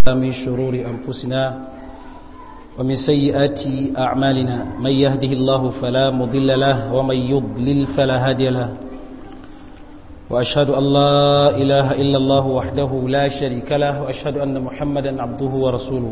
من شرور أنفسنا ومن سيئات أعمالنا من يهده الله فلا مضل له ومن يضلل فلا هادي له وأشهد أن لا إله إلا الله وحده لا شريك له وأشهد أن محمدا عبده ورسوله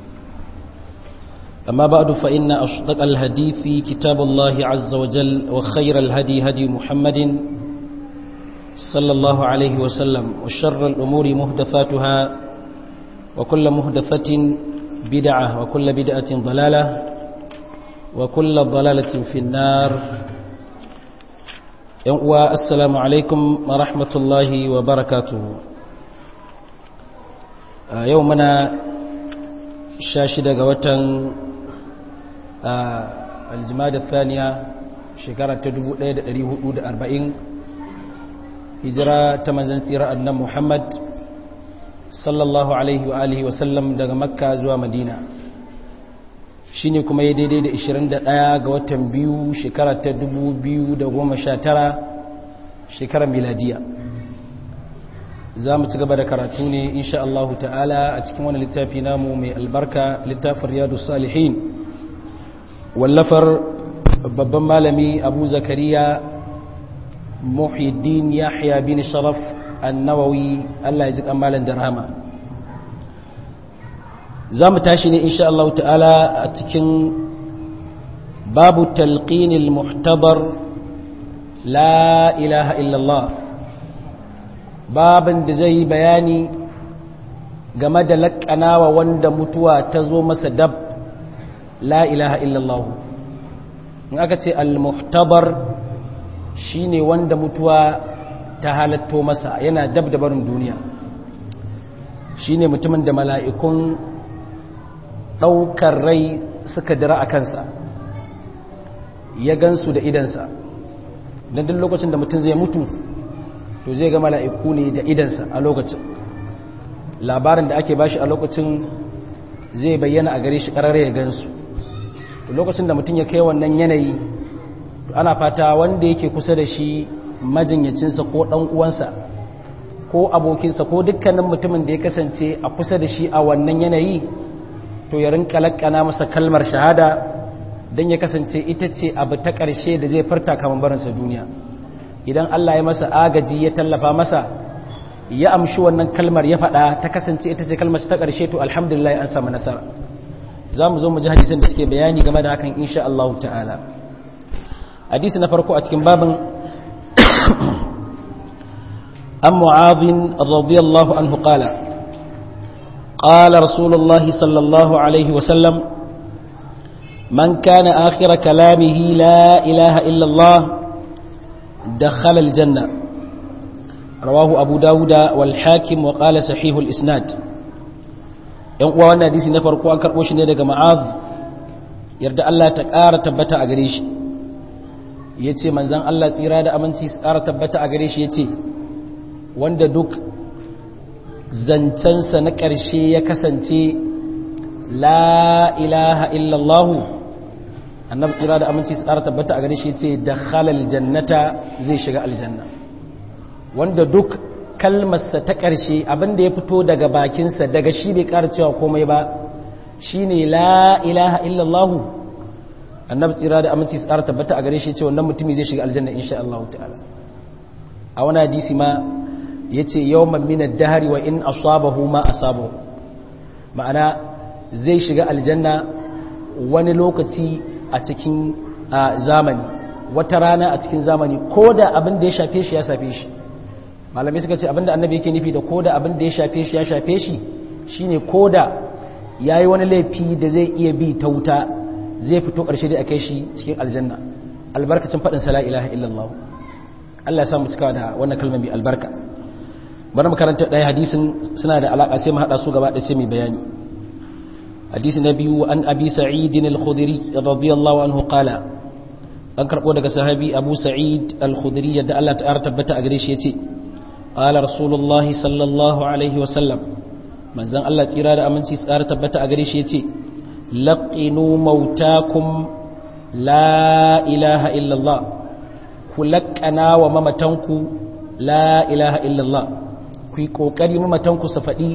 أما بعد فإن أصدق الهدي في كتاب الله عز وجل وخير الهدي هدي محمد صلى الله عليه وسلم وشر الأمور مهدفاتها وكل مهدفة بدعة وكل بدعة ضلالة وكل ضلالة في النار السلام عليكم ورحمة الله وبركاته يومنا شاشدة قوة الجماد الثانية شكرة تدبو ليد ريهود أربعين hijira ta manzan tsira annan Muhammad sallallahu alaihi wa alihi wasallam daga makka zuwa madina shi ne kuma ya daidai da 21 ga watan biyu shekara ta 2019 shekarar miladiya za mu ci gaba da karatu ne insha Allah ta'ala a cikin wani littafi namu mai albarka littafin riyadu salihin wallafar babban malami abu zakariya muhiddin yahya bin sharaf annawawi Allah ya ji kamalan darhama za mu tashi ne insha Allah ta'ala a cikin babu talqinil muhtabar la ilaha illallah babin da zai bayani game da laƙanawa wanda mutuwa ta zo masa dab la ilaha illallah in aka ce al-muhtabar shi ne wanda mutuwa ta halatto masa yana dab da barin duniya shi ne mutumin da mala'ikun ɗaukar rai suka dira a kansa ya gansu da idansa don duk lokacin da mutum zai mutu to zai ga mala'iku ne da idansa a lokacin labarin da ake bashi a lokacin zai bayyana a gare shi ƙarar ya gansu lokacin da mutum ya kai wannan yanayi ana fata wanda yake kusa da shi majinyacinsa ko ɗan uwansa ko abokinsa ko dukkanin mutumin da ya kasance a kusa da shi a wannan yanayi to ya rinka lakkana masa kalmar shahada don ya kasance ita ce abu ta ƙarshe da zai farta kamar barinsa duniya idan Allah ya masa agaji ya tallafa masa ya amshi wannan kalmar ya faɗa ta kasance ita ce kalmar ta ƙarshe to alhamdulillah an samu nasara za mu zo mu ji hadisin da suke bayani game da hakan insha Allah ta'ala hadisi na farko a cikin babin an mu'adhin radiyallahu anhu qala qala rasulullahi sallallahu alaihi wa sallam man kana akhir kalamihi la ilaha illa allah dakhala aljanna rawahu abu dauda wal hakim wa qala sahih al isnad yan uwa wannan hadisi na farko an karbo shi ne daga mu'adh yarda Allah ta ƙara tabbata a gare shi ya ce manzan Allah tsira da aminci tsara tabbata a gare shi ya ce wanda duk zancensa na ƙarshe ya kasance la ilaha illallahu annabi tsira da aminci tsara tabbata a gare shi ya ce da halal jannata zai shiga aljanna wanda duk kalmarsa ta ƙarshe abinda ya fito daga bakinsa daga shi bai ƙara cewa komai ba shine la ilaha illallahu annabi tsira da aminci su ƙara tabbata a gare shi ce wannan mutumi zai shiga aljanna insha Allah ta'ala a wani hadisi ma yace yawman min ad-dahri wa in asabahu ma asabahu ma'ana zai shiga aljanna wani lokaci a cikin zamani wata rana a cikin zamani koda abin da ya shafe shi ya shafe shi malamai suka ce abin da annabi yake nufi da koda abin da ya shafe shi ya shafe shi shine koda yayi wani laifi da zai iya bi ta wuta zai fito ƙarshe dai a kai shi cikin aljanna albarkacin faɗin sala ilaha illallah Allah ya samu cikawa da wannan kalmar mai albarka bari mu karanta ɗaya hadisin suna da alaƙa sai mu haɗa su gaba da sai mai bayani hadisi na biyu an abi sa'id al-khudri radiyallahu anhu qala an karɓo daga sahabi abu sa'id al-khudri yadda Allah ta tabbata a gare shi yace qala rasulullahi sallallahu alaihi wa sallam manzon Allah tsira da aminci tsara tabbata a gare shi yace laƙinu mautakum la ilaha illallah ku laƙana wa mamatanku la ilaha illallah ku yi ƙoƙari mamatanku su faɗi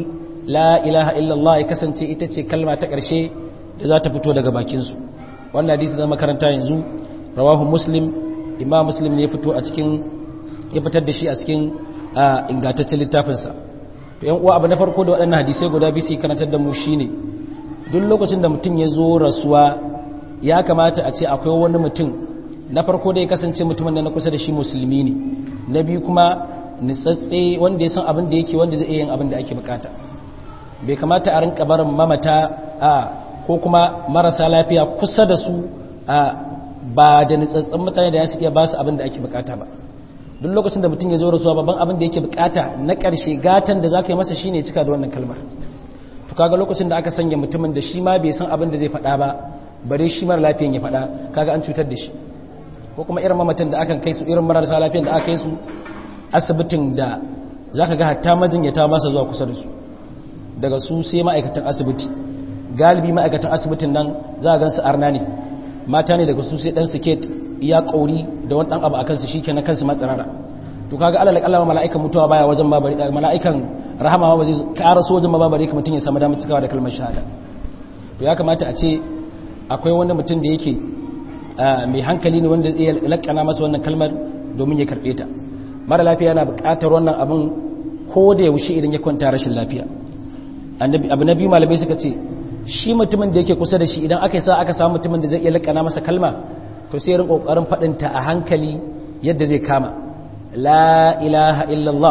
la ilaha illallah ya kasance ita ce kalma ta ƙarshe da za ta fito daga bakinsu wannan hadisi na makaranta yanzu rawahu muslim imam muslim ne ya fito a cikin ya fitar da shi a cikin ingantaccen littafinsa to yan uwa abu na farko da waɗannan hadisai guda biyu su karantar da mu shine duk lokacin da mutum ya zo rasuwa ya kamata a ce akwai wani mutum na farko da ya kasance mutumin da na kusa da shi musulmi ne na biyu kuma nitsatse wanda ya san abin da yake wanda zai iya yin abin da ake bukata bai kamata a rinka barin mamata a ko kuma marasa lafiya kusa da su a ba da nitsatsen mutane da ya su iya ba su abin da ake bukata ba duk lokacin da mutum ya zo rasuwa babban abin da yake bukata na ƙarshe gatan da za ka yi masa shine cika da wannan kalmar to kaga lokacin da aka sanya mutumin da shi ma bai san abin da zai faɗa ba bare shi mara lafiyan ya faɗa kaga an cutar da shi ko kuma irin mamatan da aka kai su irin marasa lafiyan da aka kai su asibitin da za ka ga hatta majinyata masa zuwa kusa da su daga su sai ma'aikatan asibiti galibi ma'aikatan asibitin nan za a gan su arna ne mata ne daga su sai dan siket iya kauri da wani dan abu a kansu shi kenan kansu matsarara to kaga alal kallama mala'ikan mutuwa baya wajen babari mala'ikan rahama ba zai ƙara so wajen babari kuma mutum ya samu damar cikawa da kalmar shahada to ya kamata a ce akwai wani mutum da yake mai hankali ne wanda zai lakana masa wannan kalmar domin ya karbe ta mara lafiya yana buƙatar wannan abin ko da yaushe idan ya kwanta rashin lafiya abu na biyu malamai suka ce shi mutumin da yake kusa da shi idan aka sa aka samu mutumin da zai iya lakana masa kalma to sai rin kokarin faɗin ta a hankali yadda zai kama la ilaha illallah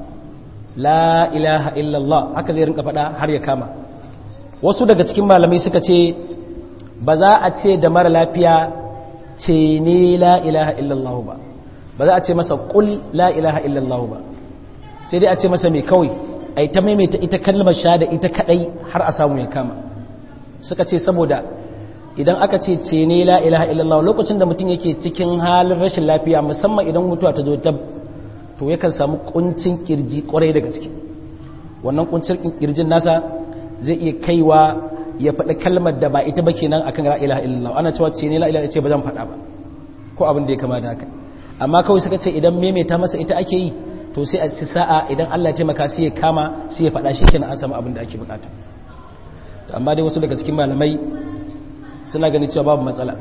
la ilaha illallah haka zai rinka faɗa har ya kama wasu daga cikin malamai suka ce ba za a ce da mara lafiya ce ne la ilaha illallah ba ba za a ce masa kul la ilaha illallah ba sai dai a ce masa mai kawai ai ta maimaita ita kalmar shahada ita kadai har a samu ya kama suka ce saboda idan aka ce ce ne la ilaha illallah lokacin da mutum yake cikin halin rashin lafiya musamman idan mutuwa ta zo ta to yakan samu kuncin kirji kwarai da gaske wannan kuncin kirjin nasa zai iya kaiwa ya faɗi kalmar da ba ita ba kenan akan la ilaha illallah ana cewa ce ne la ilaha ce ba zan faɗa ba ko abin da ya kama da haka amma kawai suka ce idan maimaita masa ita ake yi to sai a ci sa'a idan Allah ya taimaka sai ya kama sai ya faɗa shi kenan an samu abin da ake bukata amma dai wasu daga cikin malamai suna ganin cewa babu matsala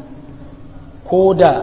ko da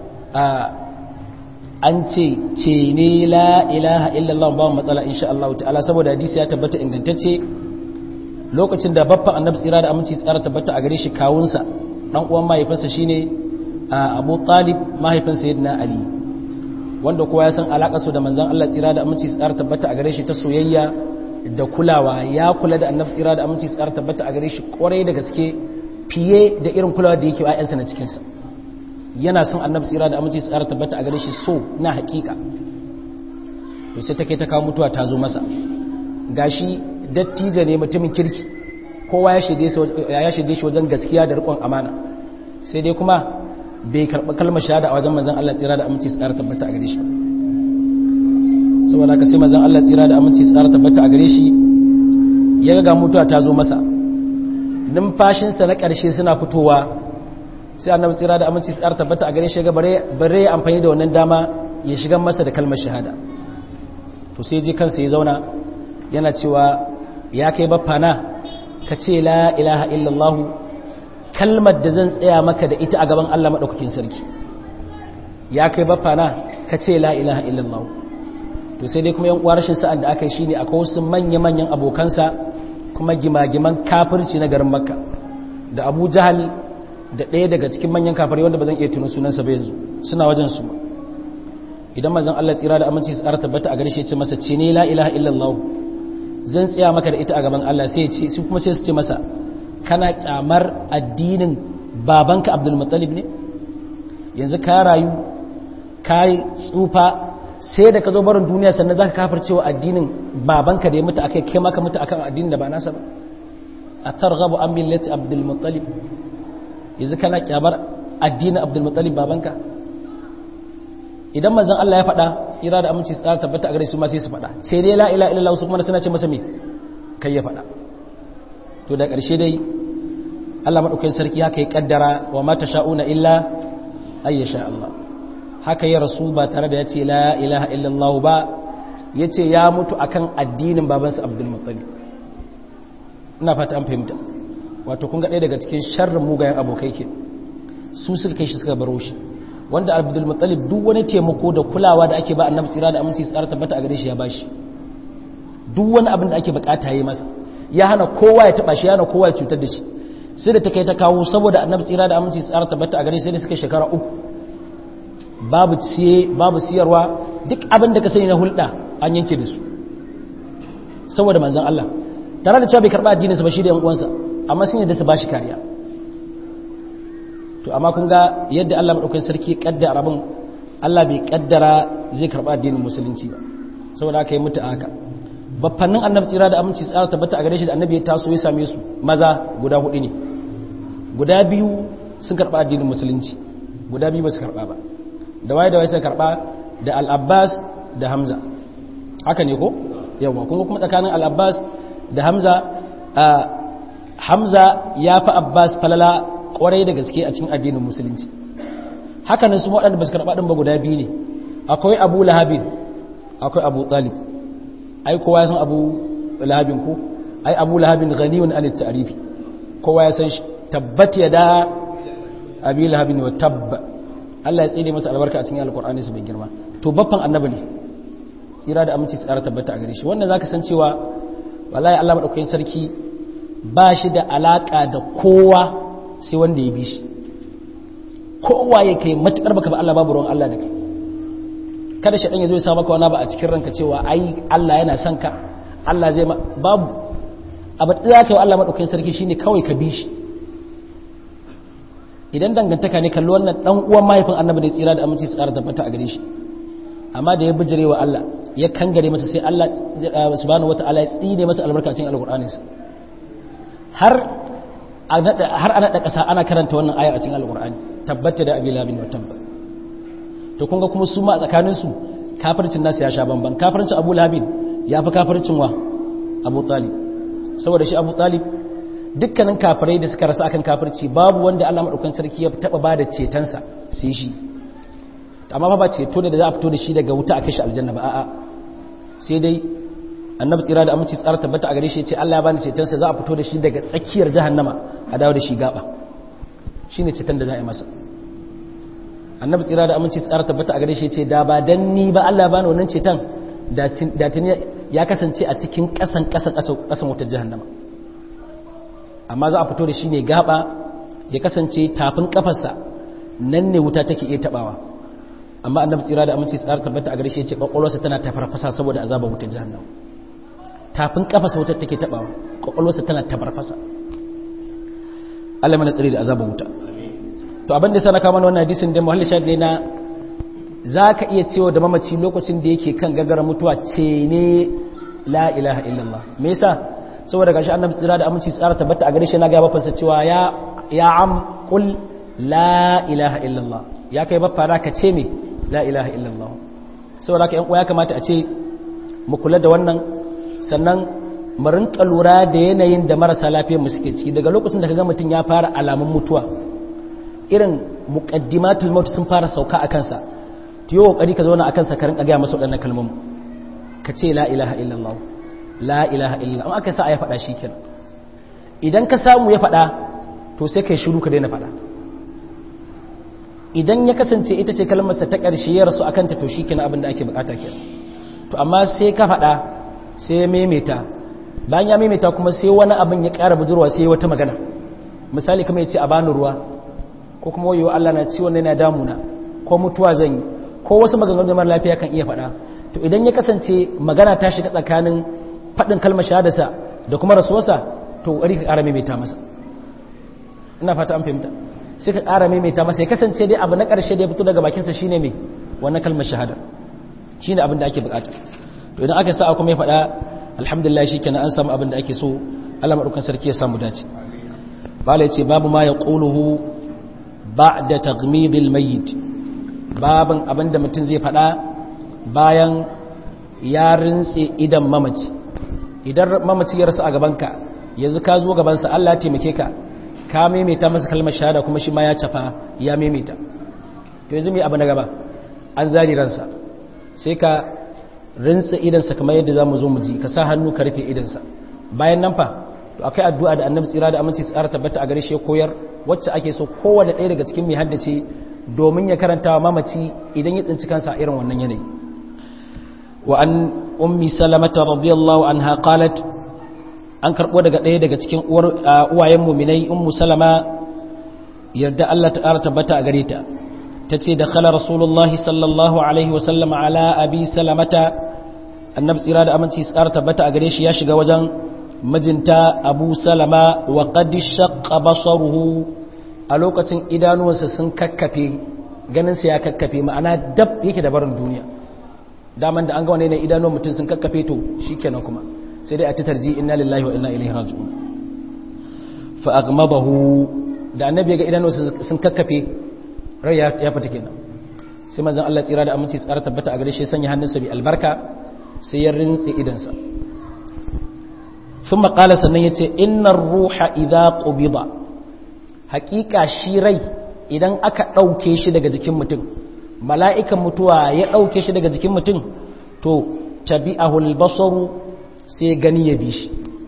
an ce ce ne la ilaha illallah babu matsala insha Allah ta'ala saboda hadisi ya tabbata ingantacce lokacin da babban annabi tsira da aminci tsara tabbata a gare shi kawunsa dan uwan mahaifinsa shine Abu Talib mahaifin Sayyidina Ali wanda kowa ya san alakar su da manzon Allah tsira da aminci tsara tabbata a gare shi ta soyayya da kulawa ya kula da annabi tsira da aminci tsara tabbata a gare shi kwarai da gaske fiye da irin kulawa da yake wa ƴaƴansa na cikin sa yana son annabi tsira da aminci tsara tabbata a gare shi so na hakika to sai take ta kawo mutuwa ta zo masa gashi dattijo ne mutumin kirki kowa ya shaide shi wajen gaskiya da rikon amana sai dai kuma bai karɓi kalmar shahada a wajen manzan Allah tsira da aminci tsara tabbata a gare shi saboda ka sai manzan Allah tsira da aminci tsara tabbata a gare shi ya ga mutuwa ta zo masa numfashinsa na ƙarshe suna fitowa sai annabi tsira da aminci tsara tabbata a gare shi ga bare ya amfani da wannan dama ya shiga masa da kalmar shahada to sai je kansa ya zauna yana cewa ya kai baffana ka ce la ilaha illallah kalmar da zan tsaya maka da ita a gaban Allah maɗaukakin sarki ya kai baffana ka ce la ilaha illallah to sai dai kuma yan uwa rashin sa'an da aka yi shine akwai wasu manya-manyan abokansa kuma gimagiman kafirci na garin makka da abu jahal da ɗaya daga cikin manyan kafari wanda ba zan iya tuna sunansa ba yanzu suna wajen su idan manzon Allah tsira da aminci su tsara tabbata a gare shi ya ce masa ce ne la ilaha illallah zan tsaya maka da ita a gaban Allah sai ce su kuma sai su ce masa kana kyamar addinin babanka Abdul Muttalib ne yanzu ka rayu ka tsufa sai da ka zo barin duniya sannan zaka kafircewa addinin babanka da ya mutu akai kai maka mutu akan addinin da ba nasa ba atarghabu an millati Abdul Muttalib yanzu kana kyamar addinin Abdul Muttalib babanka idan manzon Allah ya faɗa tsira da aminci tsara tabbata a gare su ma sai su faɗa sai dai la ilaha illallah su kuma suna ce masa me kai ya faɗa to da ƙarshe dai Allah madaukakin sarki haka ya kaddara wa ma tasha'una illa ay yasha Allah haka ya rasu ba tare da ya ce la ilaha illallah ba yace ya mutu akan addinin babansa Abdul Muttalib ina fata an fahimta wato kun ga ɗaya daga cikin sharrin mugayen abokai ke su suka kai shi suka baro shi wanda abdul muttalib duk wani taimako da kulawa da ake ba annabi tsira da aminci tsara tabbata a gare shi ya bashi duk wani abin da ake bukata yi masa ya hana kowa ya taba shi ya hana kowa ya cutar da shi sai da ta kai ta kawo saboda annabi tsira da aminci tsara tabbata a gare shi sai da suka shekara uku babu siye babu siyarwa duk abin da ka sani na hulɗa an yanke da su saboda manzon Allah tare da cewa bai karba addinin sa ba shi da yan uwansa amma sun yadda su bashi kariya to amma kun ga yadda Allah madaukakin sarki kaddara abin Allah bai kaddara zai karba addinin musulunci ba saboda aka yi mutu haka baffannin annabi tsira da aminci tsara tabbata a gare shi da annabi ya taso ya same su maza guda hudu ne guda biyu sun karba addinin musulunci guda biyu ba su karba ba da waye da waye suka karba da al-Abbas da Hamza haka ne ko yawa kuma kuma tsakanin al-Abbas da Hamza Hamza ya fi Abbas falala kwarai da gaske a cikin addinin musulunci hakanan su waɗanda ba su karɓa ɗin ba guda biyu ne akwai abu lahabin akwai abu talib ai kowa ya san abu lahabin ko ai abu lahabin ghaniyun anit ta'rifi kowa ya san shi tabbat ya da abi lahabin wa tabba Allah ya tsire masa albarka a cikin alqur'ani su bai girma to baffan annabi ne tsira da aminci tsara tabbata a gare shi wannan zaka san cewa wallahi Allah madaukakin sarki ba shi da alaka da kowa sai wanda ya bi shi kowa ya kai matukar baka ba Allah babu ruwan Allah da kai kada shi dan ya zo ya sa maka wani ba a cikin ranka cewa ai Allah yana son ka Allah zai babu abu da zaka yi Allah madaukakin sarki shine kawai ka bi shi idan dangantaka ne kallo wannan dan uwan mahaifin annabi da tsira da aminci tsara tabbata a gare shi amma da ya bijire wa Allah ya kangare masa sai Allah subhanahu wataala ya tsine masa albarkacin alqur'aninsa har har ana da ƙasa ana karanta wannan ayar a cikin alƙur'ani tabbata da abi labin wa tabba to kun ga kuma su ma tsakanin su kafircin nasu ya sha bamban kafircin abu labin ya fi kafircin wa abu talib saboda shi abu talib dukkanin kafirai da suka rasa akan kafirci babu wanda Allah madaukakin sarki ya taba bada cetonsa sai shi amma ba ceto da za a fito da shi daga wuta a kashi aljanna ba a'a sai dai annabi tsira da aminci tsara tabbata a gare shi ce Allah ya bani cetonsa za a fito da shi daga tsakiyar jahannama a dawo da shi gaba shine ceton da za a yi masa annabi tsira da aminci tsara tabbata a gare shi ce da ba dan ni ba Allah ya bani wannan ceton da tuni ya kasance a cikin kasan kasan kasan wutar jahannama amma za a fito da shi ne gaba ya kasance tafin kafarsa nan ne wuta take iya tabawa amma annabi tsira da aminci tsara tabbata a gare shi ce kwakwalwarsa tana tafarfasa saboda azabar wutar jahannama tafin kafasa wutar take tabawa kwakwalwarsa tana tafarfasa Allah mana tsari da azabar wuta to abin da sana kama wannan hadisin da muhalli shahid ne na za ka iya cewa da mamaci lokacin da yake kan gagara mutuwa ce ne la ilaha illallah me yasa saboda gashi annabi tsira da aminci tsara tabbata a gare shi na ga bafansa cewa ya ya am qul la ilaha illallah ya kai baffa ka ce me la ilaha illallah saboda haka yan uwa ya kamata a ce mu kula da wannan sannan mu rinka lura da yanayin da marasa lafiyar mu suke ciki daga lokacin da kaga mutum ya fara alamun mutuwa irin muqaddimatul maut sun fara sauka a kansa to yi kokari ka zauna a kansa ka rinka ga masa wadannan kalmomin ka ce la ilaha illallah la ilaha illallah amma aka sa ya faɗa shikenan idan ka samu ya faɗa to sai kai shiru ka daina faɗa idan ya kasance ita ce kalmarsa ta ƙarshe ya rasu akan ta to shikenan abin da ake bukata kenan to amma sai ka faɗa sai ya maimaita bayan ya maimaita kuma sai wani abin ya ƙara bujurwa sai wata magana misali kamar ya ce a bani ruwa ko kuma wayo Allah na ciwon yana damuna ko mutuwa zan yi ko wasu maganganun da mara lafiya kan iya faɗa to idan ya kasance magana ta shiga tsakanin faɗin kalmar shahadarsa da kuma rasuwarsa to ƙari ka ƙara maimaita masa ina fata an fahimta sai ka ƙara maimaita masa ya kasance dai abu na ƙarshe da ya fito daga bakinsa shine mai wannan kalmar shahada shine abin da ake bukata to idan aka sa kuma ya faɗa alhamdulillah shikenan an samu abin da ake so Allah madaukan sarki ya samu dace bala yace babu ma yaquluhu ba'da taghmidil mayyit babin abin da mutum zai faɗa bayan ya rintse idan mamaci idan mamaci ya rasu a gabanka yanzu ka zo gabansa Allah ya taimake ka ka maimaita masa kalmar shahada kuma shi ma ya cafa ya maimaita yanzu mai abu na gaba an zari ransa sai ka rinsa idansa kamar yadda za mu zo mu ji ka sa hannu ka rufe idansa bayan nan fa to akai addu'a da annabi tsira da aminci tsara tabbata a gare shi ya koyar wacce ake so kowanne ɗaya daga cikin mai haddace domin ya karanta wa mamaci idan ya tsinci kansa irin wannan yanayi wa an ummi salamata radiyallahu anha qalat an karbo daga ɗaya daga cikin uwayen muminai ummu salama yarda Allah ta ƙara tabbata a gare ta tace da khala rasulullahi sallallahu alaihi wa sallam ala abi salamata annabi tsira da aminci tsara tabbata a gare shi ya shiga wajen mijinta abu salama wa qad shaqqa basaruhu a lokacin idanuwansa sun kakkafe ganinsa ya kakkafe ma'ana dab yake da barin duniya daman da an ga wani ne idanuwan mutum sun kakkafe to shikenan kuma sai dai a ta tarji inna lillahi wa inna ilaihi raji'un fa aghmabahu da annabi ga idanuwansa sun kakkafe rai ya fita kenan sai manzon Allah tsira da aminci tsara tabbata a gare shi sanya hannunsa bi albarka sai ya rintse idansa ثم قال sannan yace innar ruha idza qubida haqiqa shi rai idan aka dauke shi daga jikin mutum mala'ikan mutuwa ya dauke shi daga jikin mutum to tabi'ahu al-basaru sai gani ya bi shi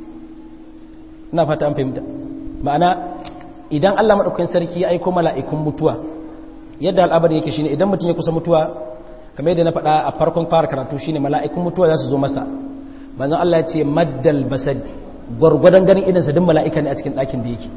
ina fata an fahimta ma'ana idan Allah madaukakin sarki ya aika mala'ikun mutuwa yadda al'abari yake shine idan mutum ya kusa mutuwa kamar yadda na faɗa a farkon fara karatu shine mala'ikun mutuwa za su zo masa manzon Allah ya ce maddal basari gwargwadon ganin idansa duk mala'ika ne a cikin ɗakin da yake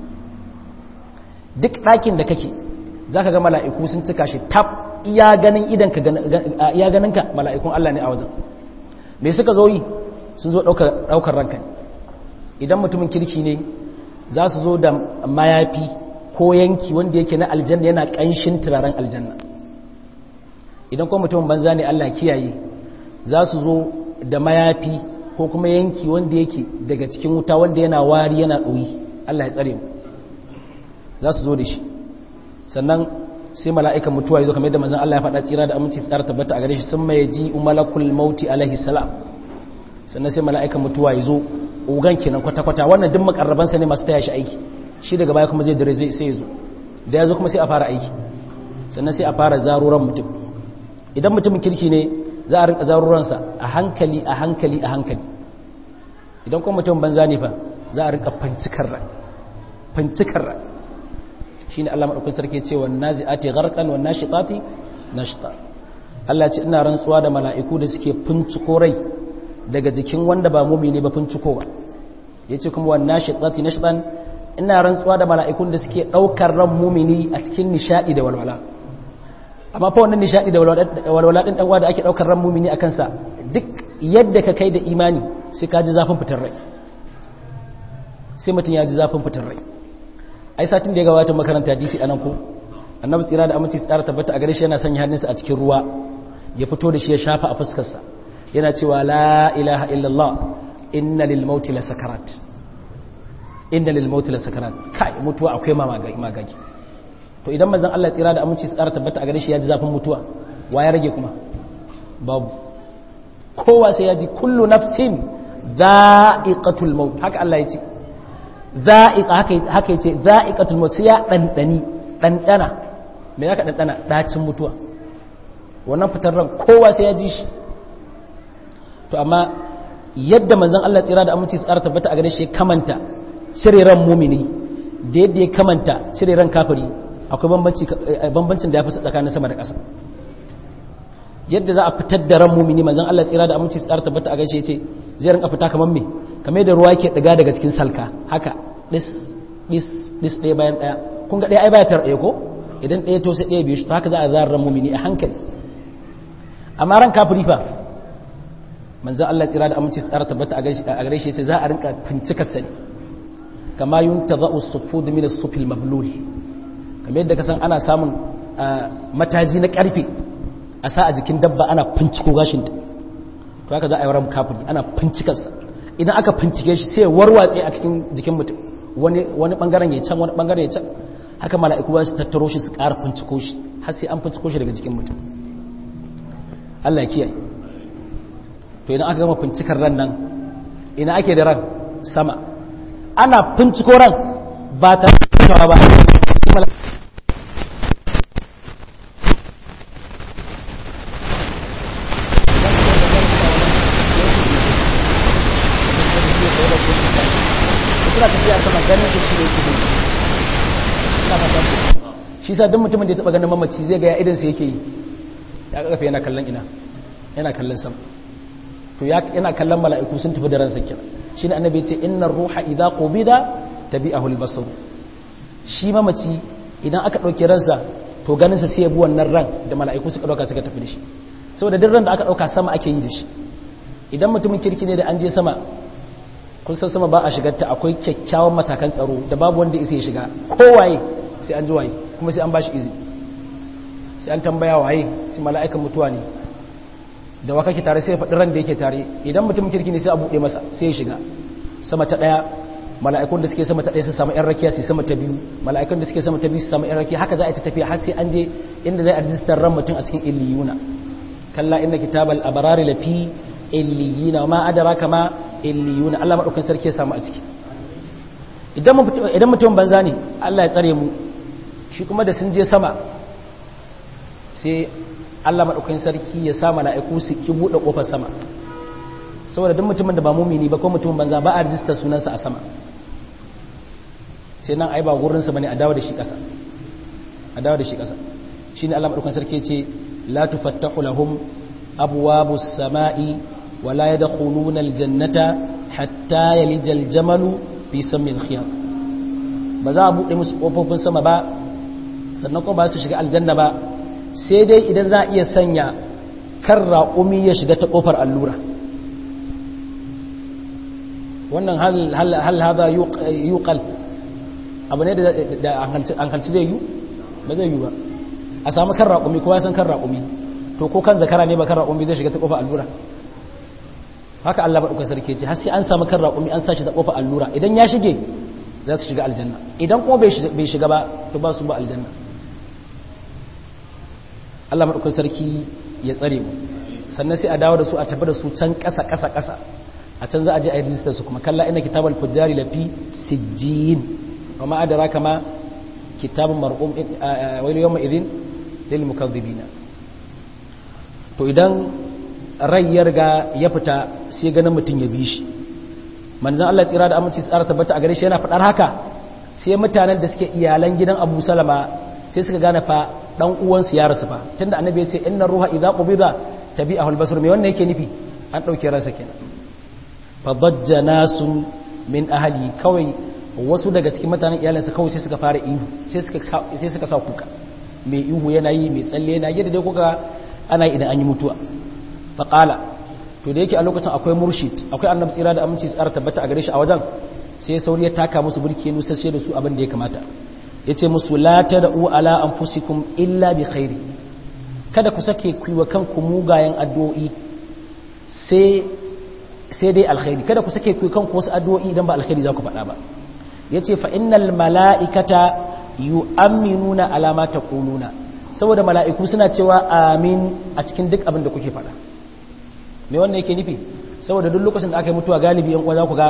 duk ɗakin da kake za ka ga mala'iku sun cika shi tab iya ganin idanka iya ganinka mala'ikun Allah ne a wajen me suka zo yi sun zo ɗaukar ranka idan mutumin kirki ne za su zo da mayafi ko yanki wanda yake na aljanna yana ƙanshin turaren aljanna idan kuma mutumin banza ne Allah kiyaye za su zo da mayafi ko kuma yanki wanda yake daga cikin wuta wanda yana wari yana ɗoyi Allah ya tsare mu za su zo da shi sannan sai mala'ikan mutuwa ya zo kamar yadda manzon Allah ya faɗa tsira da aminci tsara tabbata a gare shi sun mai ji umalakul mauti alaihi salam sannan sai mala'ikan mutuwa ya zo ugan kenan kwata-kwata wannan duk makarrabansa ne masu taya shi aiki shi daga baya kuma zai dare zai sai ya zo da ya zo kuma sai a fara aiki sannan sai a fara zaruran mutum idan mutumin kirki ne za a rinka zaruransa a hankali a hankali a hankali idan kuma mutum banza ne fa za a rinka fancikar rai fancikar rai shi ne Allah maɗaukun sarki ce wa nazi'ati gharqan wa nashiqati nashta Allah ce ina rantsuwa da mala'iku da suke finciko rai daga jikin wanda ba mumini ba fincikowa yace kuma wa nashiqati nashtan ina rantsuwa da mala'ikun da suke daukar ran mumini a cikin nishadi da walwala amma fa wannan nishadi da walwala din dan da ake daukar ran mumini akan sa duk yadda ka kai da imani sai ka ji zafin fitar rai sai mutum ya ji zafin fitar rai ai satin da ya gabata makaranta DC anan ko annabi tsira da aminci tsara tabbata a gare shi yana sanya hannunsa a cikin ruwa ya fito da shi ya shafa a fuskar sa yana cewa la ilaha illallah inna lil mauti la sakarat inna lil mauti la sakarat kai mutuwa akwai magagi to idan manzon Allah tsira da aminci tsara tabbata a gare shi ya ji zafin mutuwa wa ya rage kuma babu kowa sai ya ji kullu nafsin za'iqatul maut haka Allah ya ce za'iqa haka ya ce za'iqatul maut sai ya dandani dandana me zaka dandana dacin mutuwa wannan fitar ran kowa sai ya ji shi to amma yadda manzon Allah tsira da aminci tsara tabbata a gare shi ya kamanta cire ran mumini da yadda ya kamanta cire ran kafiri akwai bambancin da ya fi tsakanin sama da ƙasa yadda za a fitar da ran mumini manzon Allah tsira da aminci tsara tabbata a gaishe ce zai rinka fita kamar me kamar yadda ruwa yake daga daga cikin salka haka dis dis dis ɗaya bayan ɗaya kun ga ɗaya ai baya tar ɗaya ko idan ɗaya to sai ɗaya biyu shi haka za a zara ran mumini a hankali amma ran kafiri fa manzon Allah tsira da aminci tsara tabbata a gaishe ce za a rinka fincikar sani kama yuntaza'u as-sufud min as-sufil mablul kamar yadda kasan ana samun mataji na karfe a sa a jikin dabba ana finciko gashinta to haka za a yi ran kafiri ana fincikarsa idan aka fincike shi sai warwatse a cikin jikin mutum wani bangaren ya can wani bangaren ya can haka mala'iku ba su tattaro shi su ƙara finciko shi har sai an finciko shi daga jikin mutum Allah ya kiyaye to idan aka gama fincikar ran nan ina ake da ran sama ana finciko ran ba ta ba sama ganin shi shi ne yake yi ina fata ku shi sa duk mutumin da ya taba ganin mamaci zai ga ya idan sa yake yi ya kafa yana kallon ina yana kallon sama to yana kallon mala'iku sun tafi da ransa kenan shine annabi ya ce innar ruha idza qubida tabi'ahu al-basar shi mamaci idan aka dauke ransa to ganin sa sai ya bi wannan ran da mala'iku suka dauka suka tafi da shi saboda duk ran da aka dauka sama ake yi da shi idan mutumin kirki ne da an je sama kun san sama ba a shigar ta akwai kyakkyawan matakan tsaro da babu wanda isa ya shiga kowaye sai an ji waye kuma sai an bashi izini sai an tambaya waye sai mala'ikan mutuwa ne da wa kake tare sai ya faɗi ran da yake tare idan mutumin kirki ne sai a buɗe masa sai ya shiga sama ta ɗaya mala'ikun da suke sama ta ɗaya su samu ‘yan rakiya su sama ta biyu mala'ikun da suke sama ta biyu su samu ‘yan rakiya haka za a ci tafiya har sai an je inda zai a rijistar ran mutum a cikin illiyuna kalla inna kitabal abarari lafi illiyina ma adara kama illiyuna Allah maɗaukan sarki ya samu a ciki idan mutum banza ne Allah ya tsare mu shi kuma da sun je sama sai Allah maɗaukan sarki ya sa mala'iku su ki buɗe ƙofar sama saboda duk mutumin da ba mumini ba ko mutumin banza ba a rijistar sunansa a sama sai nan ai ba gurinsa bane a dawo da shi ƙasa a dawo da shi ƙasa shine Allah maɗaukan sarki ce la tufattahu lahum abwabus sama'i wa la yadkhuluna aljannata hatta yalija aljamalu fi samil khiyam ba za a buɗe musu ƙofofin sama ba sannan kuma ba su shiga aljanna ba sai dai idan za a iya sanya kan raƙumi ya shiga ta ƙofar allura wannan hal haza yuqal abu ne da hankalci zai yi ba zai yi ba a samu kan raƙumi kowa san kan raƙumi to ko kan zakara ne ba kan raƙumi zai shiga ta ƙofar allura haka Allah ba ɗaukar sarki ce har sai an samu kan raƙumi an sashi ta ƙofar allura idan ya shige za su shiga aljanna idan kuma bai shiga ba to ba su ba aljanna Allah maɗaukar sarki ya tsare mu sannan sai a dawo da su a tafi da su can ƙasa ƙasa ƙasa a can za a je a yi rijistar su kuma kalla ina kitabal fujjari lafi sijjin wa ma adara kama kitabun mar'um wani yawma idin lil mukazzibina to idan rai ya riga ya fita sai ganin mutum ya bi shi manzon Allah tsira da aminci tsara tabbata a gare shi yana faɗar haka sai mutanen da suke iyalan gidan Abu Salama sai suka gane fa dan uwansu ya rasu fa tunda annabi ya ce inna ruha idza qubida tabi'ahu al-basar me wannan yake nufi an dauke ransa kenan fa dajja nasu min ahli kawai wasu daga cikin mutanen iyalansa kawai sai suka fara ihu sai suka sai suka sa kuka mai ihu yana yi mai tsalle yana yadda dai kuka ana idan an yi mutuwa fa qala to da yake a lokacin akwai murshid akwai annabi tsira da aminci tsara tabbata a gare shi a wajen sai sauri ya taka musu burki ya nusashe da su abin da ya kamata ya ce musu la ta da'u ala an fusikum illa bi khairi kada ku sake kuwa kanku mugayen addu'o'i sai dai alkhairi kada ku sake kuwa kanku wasu addu'o'i idan ba alkhairi za ku faɗa ba ya ce fa'innal mala'ikata yu aminuna alama ta ƙununa saboda mala'iku suna cewa amin a cikin duk abin da kuke faɗa me wannan yake nufi saboda duk lokacin da aka yi mutuwa galibi yan uwa za ku ga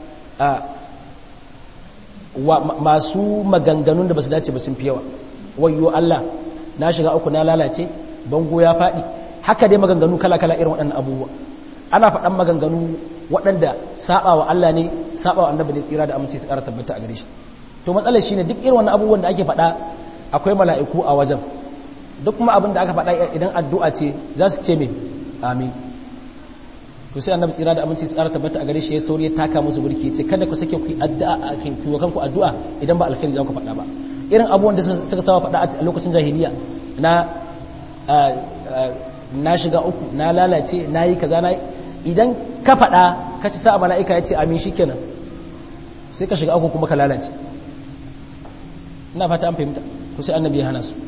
masu maganganun da ba su dace ba sun fi yawa wayo Allah na shiga uku na lalace bango ya faɗi haka dai maganganu kala-kala irin waɗannan abubuwa ana faɗan maganganu waɗanda saba wa Allah ne saba wa annabi ne tsira da amince su ƙara tabbata a gare shi to matsalar shine duk irin wannan abubuwan da ake faɗa akwai mala'iku a wajen duk kuma abin da aka faɗa idan addu'a ce za su ce me amin to sai annabi tsira da aminci tsara tabbata a gare shi ya sauri ya taka musu burki ce kada ku sake ku addu'a a kan ku kanku addu'a idan ba alkhairi za ku faɗa ba irin abubuwan da suka saba faɗa a lokacin jahiliya na na shiga uku na lalace na yi kaza na idan ka faɗa ka ci sa'a mala'ika ya ce amin shikenan sai ka shiga uku kuma ka lalace ina fata an fahimta to sai annabi ya hana su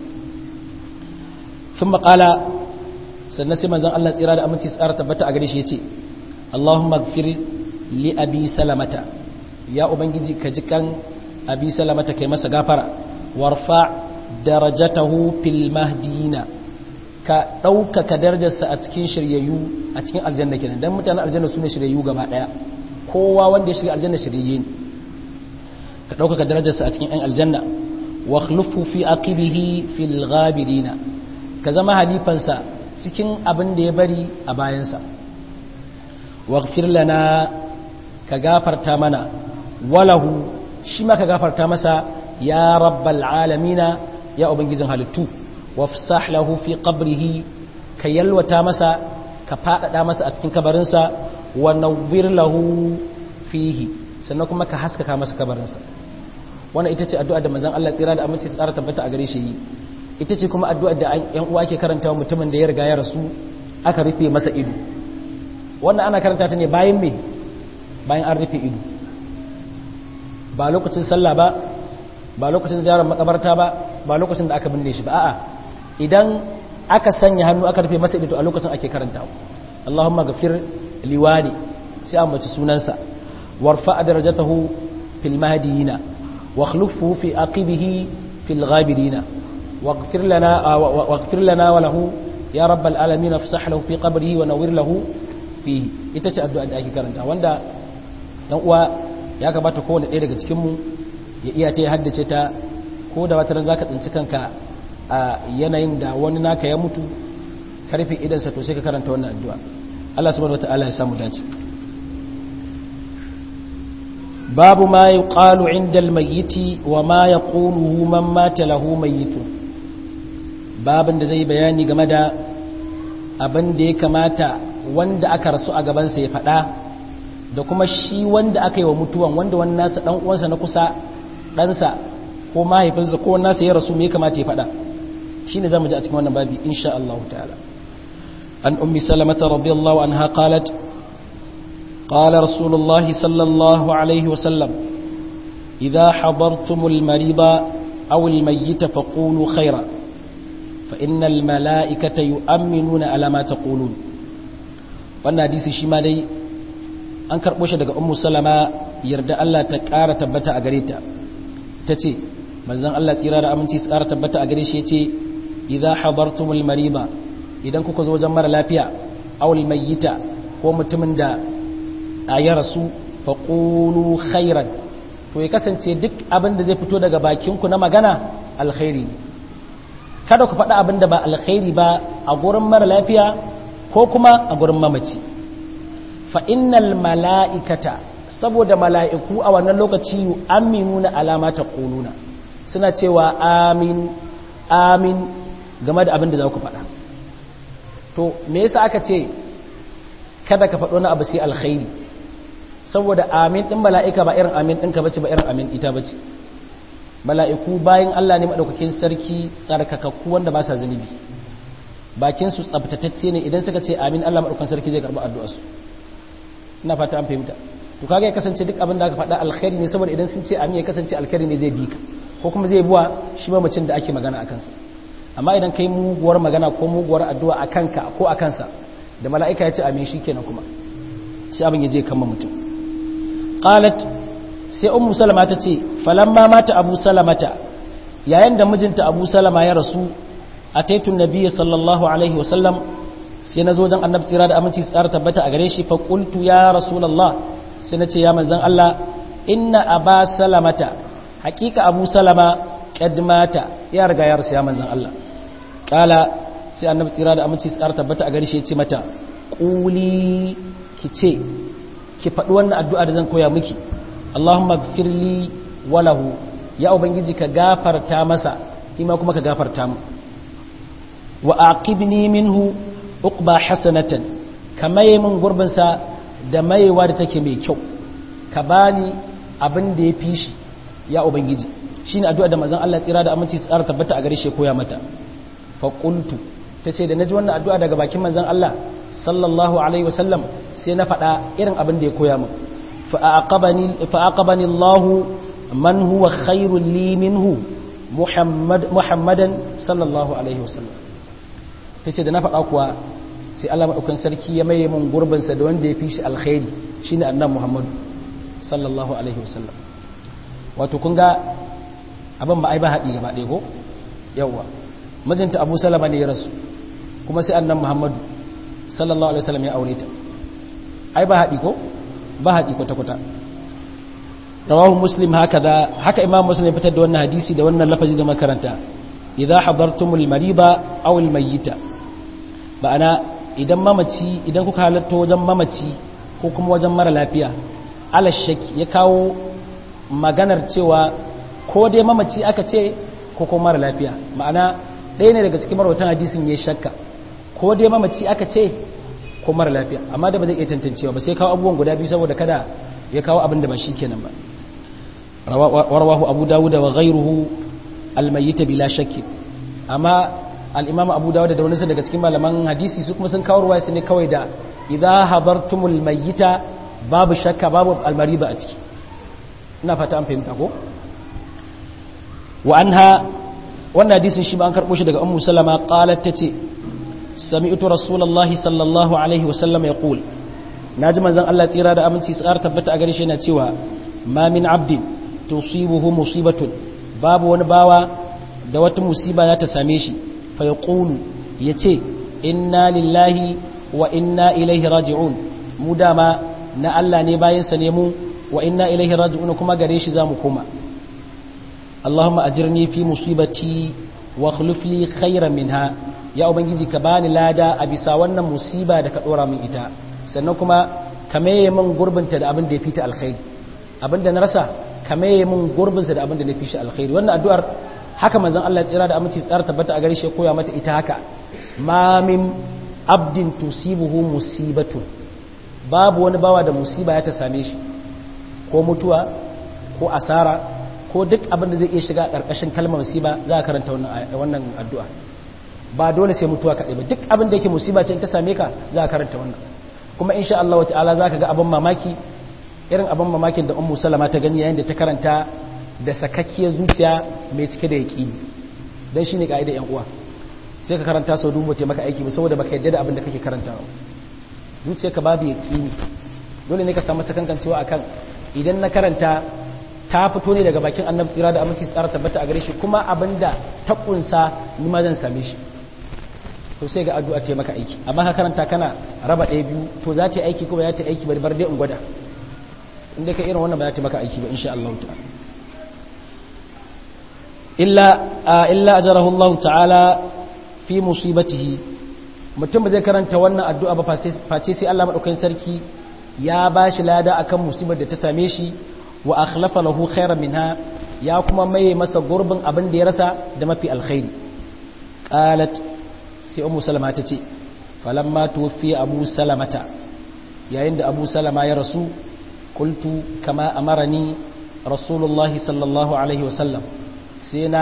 ثم قال sannan sai manzon Allah tsira da aminci tsara tabbata a gare shi yace Allahumma ighfir li abi salamata ya ubangiji ka ji kan abi salamata kai masa gafara warfa darajatahu fil mahdina ka ɗaukaka darajarsa a cikin shiryayyu a cikin aljanna kenan dan mutanen aljanna sune shiryayyu gaba daya kowa wanda ya shiga aljanna shiryayye ne ka ɗaukaka darajarsa a cikin 'yan aljanna wa khlufu fi aqibihi fil ghabirina ka zama halifansa cikin abin da ya bari a bayansa waghfir lana ka gafarta mana walahu shi ma ka gafarta masa ya rabbal alamina ya ubangijin halittu wafsah lahu fi qabrihi ka yalwata masa ka fadada masa a cikin kabarinsa wa nawwir lahu fihi sannan kuma ka haskaka masa kabarinsa wannan ita ce addu'a da manzon Allah tsira da aminci tsara tabbata a gare shi yi ita ce kuma addu'a da yan uwa ke karanta mutumin da ya riga ya rasu aka rufe masa ido wannan ana karanta ta ne bayan me bayan an rufe ido ba lokacin sallah ba ba lokacin ziyarar makabarta ba ba lokacin da aka binne shi ba a'a idan aka sanya hannu aka rufe masa ido a lokacin ake karanta Allahumma ghafir liwani sai an bace sunansa warfa darajatahu fil mahdiyina wa khlufu fi aqibihi fil ghabirina waghfir lana waghfir lana wa lahu ya rabbal alamin afsah lahu fi qabrihi wa nawwir lahu fihi ita ce addu'a da ake karanta wanda dan uwa ya kamata kowane ɗaya daga cikin mu ya iya ta haddace ta ko da wata ran zaka tsinci kanka a yanayin da wani naka ya mutu karfe idansa to sai ka karanta wannan addu'a Allah subhanahu wataala ya samu dace babu ma yuqalu inda almayyiti wa ma yaquluhu man mata lahu mayyitun babin da zai bayani game da abin da ya kamata wanda aka rasu a gabansa ya faɗa da kuma shi wanda aka yi wa mutuwan wanda wani nasa ɗan uwansa na kusa ɗansa ko mahaifinsa ko wani nasa ya rasu me ya kamata ya faɗa shi ne za mu ji a cikin wannan babi insha Allah ta'ala an ummi salamata radiyallahu anha qalat qala rasulullah sallallahu alaihi wasallam idha hadartumul mariba aw al mayyita faqulu khaira fa innal malaikata yu'minuna ala ma taqulun wannan hadisi shi ma dai an karɓo shi daga ummu salama yarda Allah ta ƙara tabbata a gare ta ta ce manzon Allah tsira da aminci su ƙara tabbata a gare shi ya ce idza habartumul mariba idan kuka zo wajen mara lafiya awul mayyita ko mutumin da a ya rasu fa qulu khairan to ya kasance duk abin da zai fito daga bakin ku na magana alkhairi kada ku faɗa abin da ba alkhairi ba a gurin mara lafiya ko kuma a gurin mamaci fa'innal mala'ikata saboda mala'iku a wannan lokaci yi aminu na alama ta ƙuluna suna cewa amin amin game da abin da za ku faɗa to me yasa aka ce kada ka faɗo na abu sai alkhairi saboda amin ɗin mala'ika ba irin amin ɗinka bace ba irin amin ita bace mala'iku bayan Allah ne maɗaukakin sarki tsarkakakku wanda ba sa zunubi bakinsu tsabtatacce ne idan suka ce amin Allah maɗaukakin sarki zai karɓi addu'arsu ina fata an fahimta to kaga ya kasance duk abin da aka faɗa alkhairi ne saboda idan sun ce amin ya kasance alkhairi ne zai bi ka ko kuma zai buwa shi mamacin da ake magana a kansa amma idan kai muguwar magana ko muguwar addu'a a kanka ko a kansa da mala'ika ya ce amin shi kenan kuma shi abin ya je kama mutum qalat sai ummu salama ta ce falamma mata abu salamata yayin da mijinta abu salama ya rasu ataitu nabiyyi sallallahu alaihi wasallam sai na zo don annabi tsira da aminci su ƙara tabbata a gare shi fa qultu ya rasulullah sai na ce ya manzon Allah inna aba salamata haƙiƙa abu salama qad mata ya riga ya rasu ya manzon Allah kala sai annabi tsira da aminci su ƙara tabbata a gare shi ya ce mata quli ki ce ki faɗi wannan addu'a da zan koya miki Allahumma gfirli walahu ya ubangiji ka gafarta masa ima kuma ka gafarta mu wa aqibni minhu uqba hasanatan ka maye min gurbinsa da mayewa da take mai kyau ka bani abin da ya fi shi ya ubangiji shine addu'a da manzon Allah tsira da aminci tsara tabbata a gare shi koya mata fa qultu tace da naji wannan addu'a daga bakin manzon Allah sallallahu alaihi wasallam sai na faɗa irin abin da ya koya min fa aqabani fa aqabani Allah man huwa khairul li minhu Muhammad Muhammadan sallallahu alaihi wasallam tace da na faɗa kuwa sai Allah maɗaukan sarki ya maye mun gurbinsa da wanda ya fi shi alkhairi shi ne annan muhammadu sallallahu alaihi wasallam wato kun ga abin ba ai ba haɗi gaba ɗaya ko yawwa mijinta abu salama ne ya rasu kuma sai annan muhammadu sallallahu alaihi wasallam ya aure ta ai ba haɗi ko ba haɗi kwata-kwata rawahu muslim haka da haka imam muslim ya fitar da wannan hadisi da wannan lafazi da makaranta idza hadartumul mariba aw al mayyita ba'ana idan mamaci idan kuka halatta wajen mamaci ko kuma wajen mara lafiya alashaki ya kawo maganar cewa ko dai mamaci aka ce ko kuma mara lafiya ma'ana ɗaya ne daga cikin marwatan hadisin ya shakka ko dai mamaci aka ce ko mara lafiya amma da ba zai iya tantancewa ba sai kawo abubuwan guda biyu saboda kada ya kawo abin da ba shi kenan ba warwahu abu dawud wa ghayruhu almayyita bila shakki amma al-imam abu dawud da wani daga cikin malaman hadisi su kuma sun kawo ruwaya su ne kawai da idza habartumul mayyita babu shakka babu almariba a ciki ina fata an fahimta ko wa anha wannan hadisin shi ba an karbo shi daga ummu salama qalat tace sami'tu rasulullahi sallallahu alaihi wa sallam yaqul naji manzon Allah tsira da aminci tsar tabbata a gare shi yana cewa ma min abdin tusibuhu musibatun babu wani bawa da wata musiba za ta same shi fa yaqulu yace inna lillahi wa inna ilaihi raji'un mu dama na Allah ne bayan sa ne mu wa inna ilaihi raji'un kuma gare shi zamu koma Allahumma ajirni fi musibati wa akhlif li khayran minha ya ubangiji ka bani lada a bisa wannan musiba da ka dora min ita sannan kuma ka maye min gurbinta da abin da ya fita alkhairi abin da na rasa ka maye min gurbinsa da abin da na fi shi alkhairi wannan addu'ar haka manzon Allah tsira da aminci tsara tabbata a gare shi koya mata ita haka ma min abdin tusibuhu musibatun babu wani bawa da musiba ya ta same shi ko mutuwa ko asara ko duk abin da zai iya shiga ƙarƙashin kalmar musiba za a karanta wannan addu'a ba dole sai mutuwa kaɗai ba duk abin da yake musiba ce in ta same ka za a karanta wannan kuma insha Allah ta'ala za ka ga abin mamaki irin abin mamakin da ummu salama ta gani yayin da ta karanta da sakakkiyar zuciya mai cike da yaƙini don shi ne ƙa'idar yan uwa sai ka karanta sau dubu ta maka aiki ba saboda baka yadda da abin da kake karantawa zuciyarka babu yaƙini dole ne ka samu sakankancewa akan idan na karanta ta fito ne daga bakin annabi tsira da aminci tsara tabbata a gare shi kuma abinda ta kunsa ni ma zan same shi to sai ga addu'a ta maka aiki amma ka karanta kana raba ɗaya biyu to za ta aiki kuma za ta aiki bari bar dai in gwada inda ka irin wannan ba za ta maka aiki ba insha Allah ta'ala illa illa ajarahu Allah ta'ala fi musibatihi mutum ba zai karanta wannan addu'a ba face sai Allah madaukakin sarki ya bashi lada akan musibar da ta same shi wa akhlafa lahu khairan minha ya kuma maye masa gurbin abin da ya rasa da mafi alkhairi qalat sai ummu salama ta ce falamma tuwfi abu salamata yayin da abu salama ya rasu qultu kama amarani rasulullahi sallallahu alaihi wasallam sai na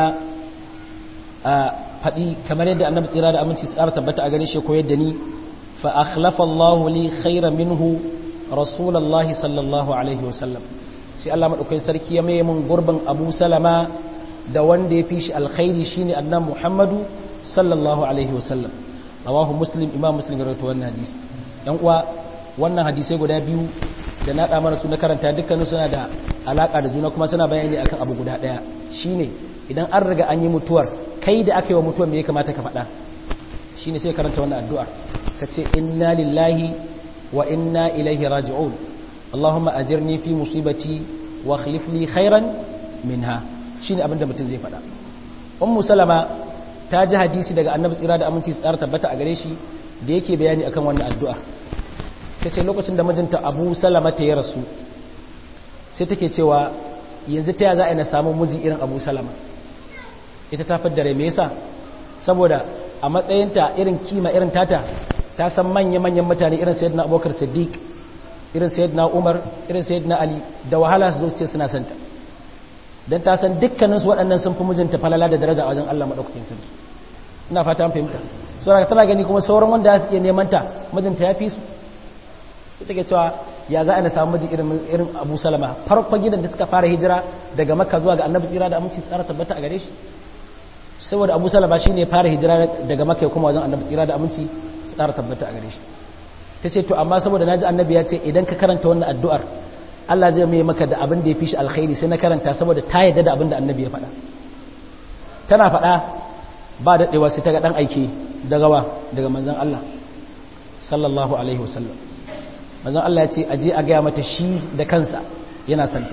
faɗi kamar yadda annabi tsira da aminci tsara tabbata a gare shi koyar da ni fa akhlafa Allahu li khairan minhu rasulullahi sallallahu alaihi wasallam sai Allah madaukakin sarki ya mai mun gurbin Abu Salama da wanda ya fi shi alkhairi shine annabi Muhammadu sallallahu alaihi wasallam rawahu muslim imam muslim rawaito wannan hadisi yan uwa wannan hadisai guda biyu da na da mana su na karanta dukkanin suna da alaka da juna kuma suna bayani akan abu guda daya shine idan an riga an yi mutuwar kai da aka yi wa mutuwar me ya kamata ka faɗa shine sai karanta wannan addu'a ka ce inna lillahi wa inna ilaihi raji'un Allahumma ajirni fi musibati wa akhlif li khairan minha shine abin da mutum zai faɗa ummu salama ta ji hadisi daga annabi tsira da aminci tsara tabbata a gare shi da yake bayani akan wannan addu'a ta ce lokacin da mijinta abu salama ta ya rasu sai take cewa yanzu ta za a na samun miji irin abu salama ita ta fadda rai me yasa saboda a matsayinta irin kima irin tata ta san manya-manyan mutane irin sayyidina abubakar siddiq irin sayyidina umar irin sayyidina ali da wahala su zo su ce suna santa don ta san dukkaninsu waɗannan sun fi mijinta falala da daraja a wajen Allah maɗaukakin sarki ina fata an fahimta saboda tana gani kuma sauran wanda za su iya neman ta mijinta ya fi su sai take cewa ya za a na samu miji irin abu salama farkon gidan da suka fara hijira daga makka zuwa ga annabi tsira da aminci tsara tabbata a gare shi saboda abu salama shine ya fara hijira daga makka ya kuma wajen annabi tsira da aminci tsara tabbata a gare shi ta ce to amma saboda naji annabi ya ce idan ka karanta wannan addu'ar Allah zai mai maka da abin da ya fi shi alkhairi sai na karanta saboda ta yadda da abin da annabi ya faɗa tana faɗa ba daɗewa sai ta ga ɗan aiki daga wa daga manzan Allah sallallahu alaihi wasallam manzan Allah ya ce a je a gaya mata shi da kansa yana santa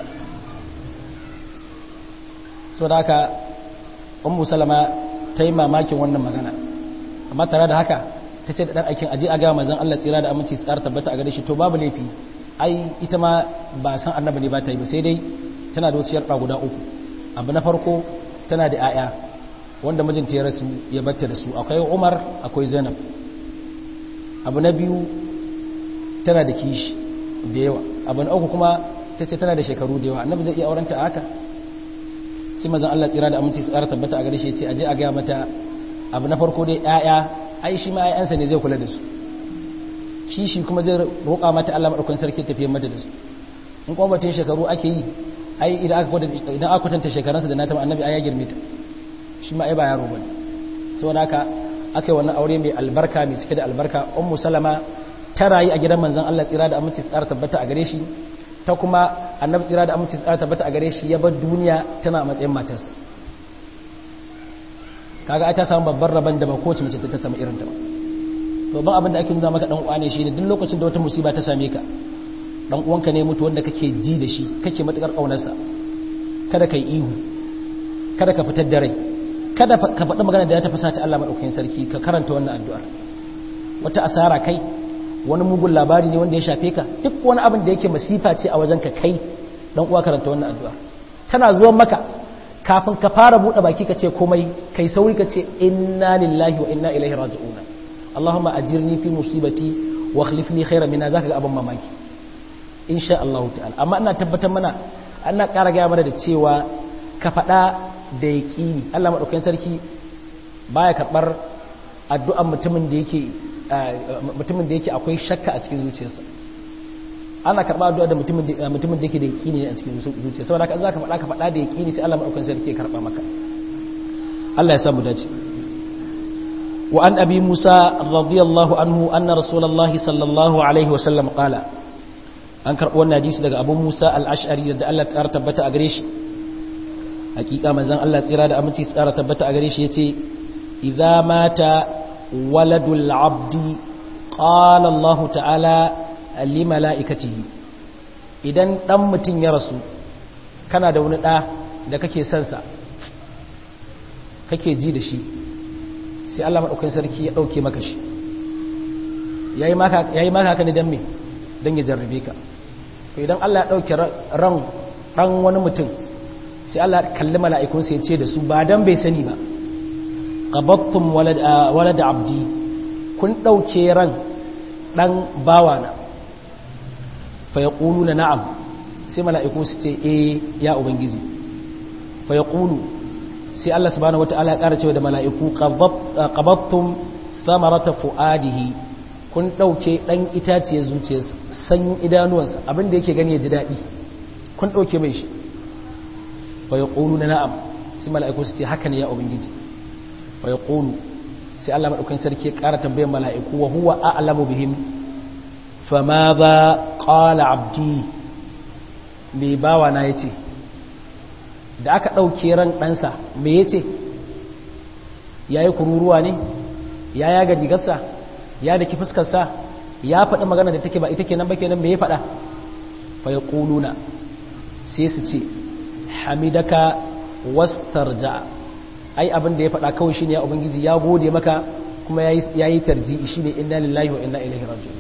so da haka ummu salama ta yi mamakin wannan magana amma tare da haka ta ce da ɗan aikin aje a gaya manzan Allah tsira da aminci tsara tabbata a gare shi to babu laifi ai ita ma ba san annabi ne ba ta yi ba sai dai tana da wasu yarda guda uku abu na farko tana da 'ya'ya wanda mijinta ya rasu ya batta da su akwai Umar akwai Zainab abu na biyu tana da kishi da yawa abu na uku kuma ta ce tana da shekaru da yawa annabi zai iya aurenta haka sai mazan Allah tsira da aminci tsara tabbata a gare shi ce aje a ga mata abu na farko dai ƴaƴa ai shi ma ƴaƴansa ne zai kula da su shi shi kuma zai roƙa mata Allah madaukakin sarki tafiye mata da su in kuma batun shekaru ake yi ai idan aka kwada idan aka kwatanta shekaransa da nata annabi ai ya girme ta shi ma ai ba yaro bane saboda haka aka yi wannan aure mai albarka mai cike da albarka ummu salama ta rayu a gidan manzon Allah tsira da aminci tsara tabbata a gare shi ta kuma annabi tsira da aminci tsara tabbata a gare shi ya bar duniya tana a matsayin matarsa kaga ai ta samu babban rabon da ba kowace mace ta samu irin ta ba babban abin da ake nuna maka dan uwa ne shine duk lokacin da wata musiba ta same ka dan uwanka ne mutu wanda kake ji da shi kake matukar kaunarsa kada kai ihu kada ka fitar da rai kada ka faɗi magana da ya tafi sata Allah madaukakin sarki ka karanta wannan addu'ar wata asara kai wani mugun labari ne wanda ya shafe ka duk wani abin da yake masifa ce a wajen ka kai dan uwa karanta wannan addu'ar tana zuwan maka kafin ka fara buɗe baki ka ce komai kai sauri ka ce inna lillahi wa inna ilaihi raji'un Allahumma ajirni fi musibati wa akhlif li khairan minha zaka ga abin mamaki insha Allah ta'ala amma ina tabbatar mana ana ƙara gaya mana da cewa ka faɗa da yaƙini Allah madaukakin sarki baya karɓar addu'an mutumin da yake mutumin da yake akwai shakka a cikin zuciyarsa ana karɓa addu'a da mutumin da mutumin da yake da yaƙini ne a cikin zuciyarsa saboda haka zaka faɗa ka faɗa da yaƙini sai Allah madaukakin sarki ya karɓa maka Allah ya samu dace wa an abi Musa radiyallahu anhu anna rasulullahi sallallahu alaihi wa sallam qala an karɓi wannan hadisi daga abu Musa al-Ash'ari da Allah ya tabbata a gare shi hakika manzon Allah tsira da aminci tsara tabbata a gare shi yace idza mata waladul abdi qala Allah ta'ala li malaikatihi idan dan mutun ya rasu kana da wani da da kake son sa kake ji da shi sai Allah madaukakin sarki ya dauke maka shi yayi maka yayi maka haka ne dan me dan ya jarrabe ka to idan Allah ya dauke ran dan wani mutum sai Allah kalli mala'ikunsa ya ce da su ba dan bai sani ba qabattum walad abdi kun dauke ran dan bawana fa yaquluna na'am sai mala'iku su ce eh ya ubangiji fa yaqulu sai Allah subhanahu wataala ya ƙara cewa da mala'iku qabattum thamarata fuadihi kun dauke dan itaciye zuciyarsa sanyin idanuwansa abinda yake gani ya ji dadi kun dauke mai shi fa yaqulu na'am sai mala'iku su ce haka ne ya ubangiji fa yaqulu sai Allah madaukakin sarki ya ƙara tambayar mala'iku wa huwa a'lamu bihim fama ba qala abdi me bawa na yace da aka dauke ran ɗansa me yace yayi kururuwa ne ya yaga digarsa ya daki fuskarsa ya faɗi magana da take ba ita kenan ba kenan me ya faɗa fa yaquluna sai su ce hamidaka wastarja ai abin da ya faɗa kawai shine ya ubangiji ya gode maka kuma yayi tarji'i shine inna lillahi wa inna ilaihi raji'un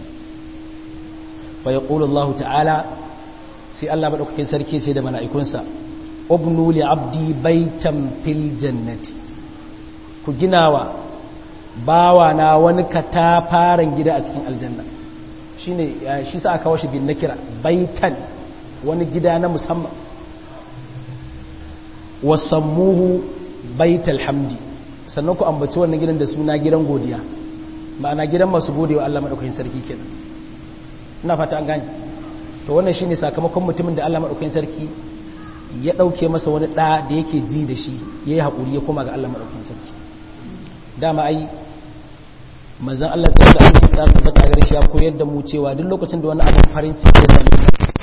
fa yaqulu Allah ta'ala sai Allah madaukakin sarki ce da mala'ikunsa ubnu li abdi baitan fil jannati ku ginawa bawa na wani katafaren gida a cikin aljanna shine shi sa aka kawo shi bin nakira baitan wani gida na musamman wasammuhu baital hamdi sannan ku ambaci wannan gidan da suna gidan godiya ma'ana gidan masu godewa Allah madaukakin sarki kenan ina fata an gane to wannan shine sakamakon mutumin da Allah madaukakin sarki ya dauke masa wani da da yake ji da shi yayi hakuri ya koma ga Allah madaukakin sarki dama ai manzon Allah sai da Allah ta tabbata gare shi ya koyar da mu cewa duk lokacin da wani abin farin ciki ya same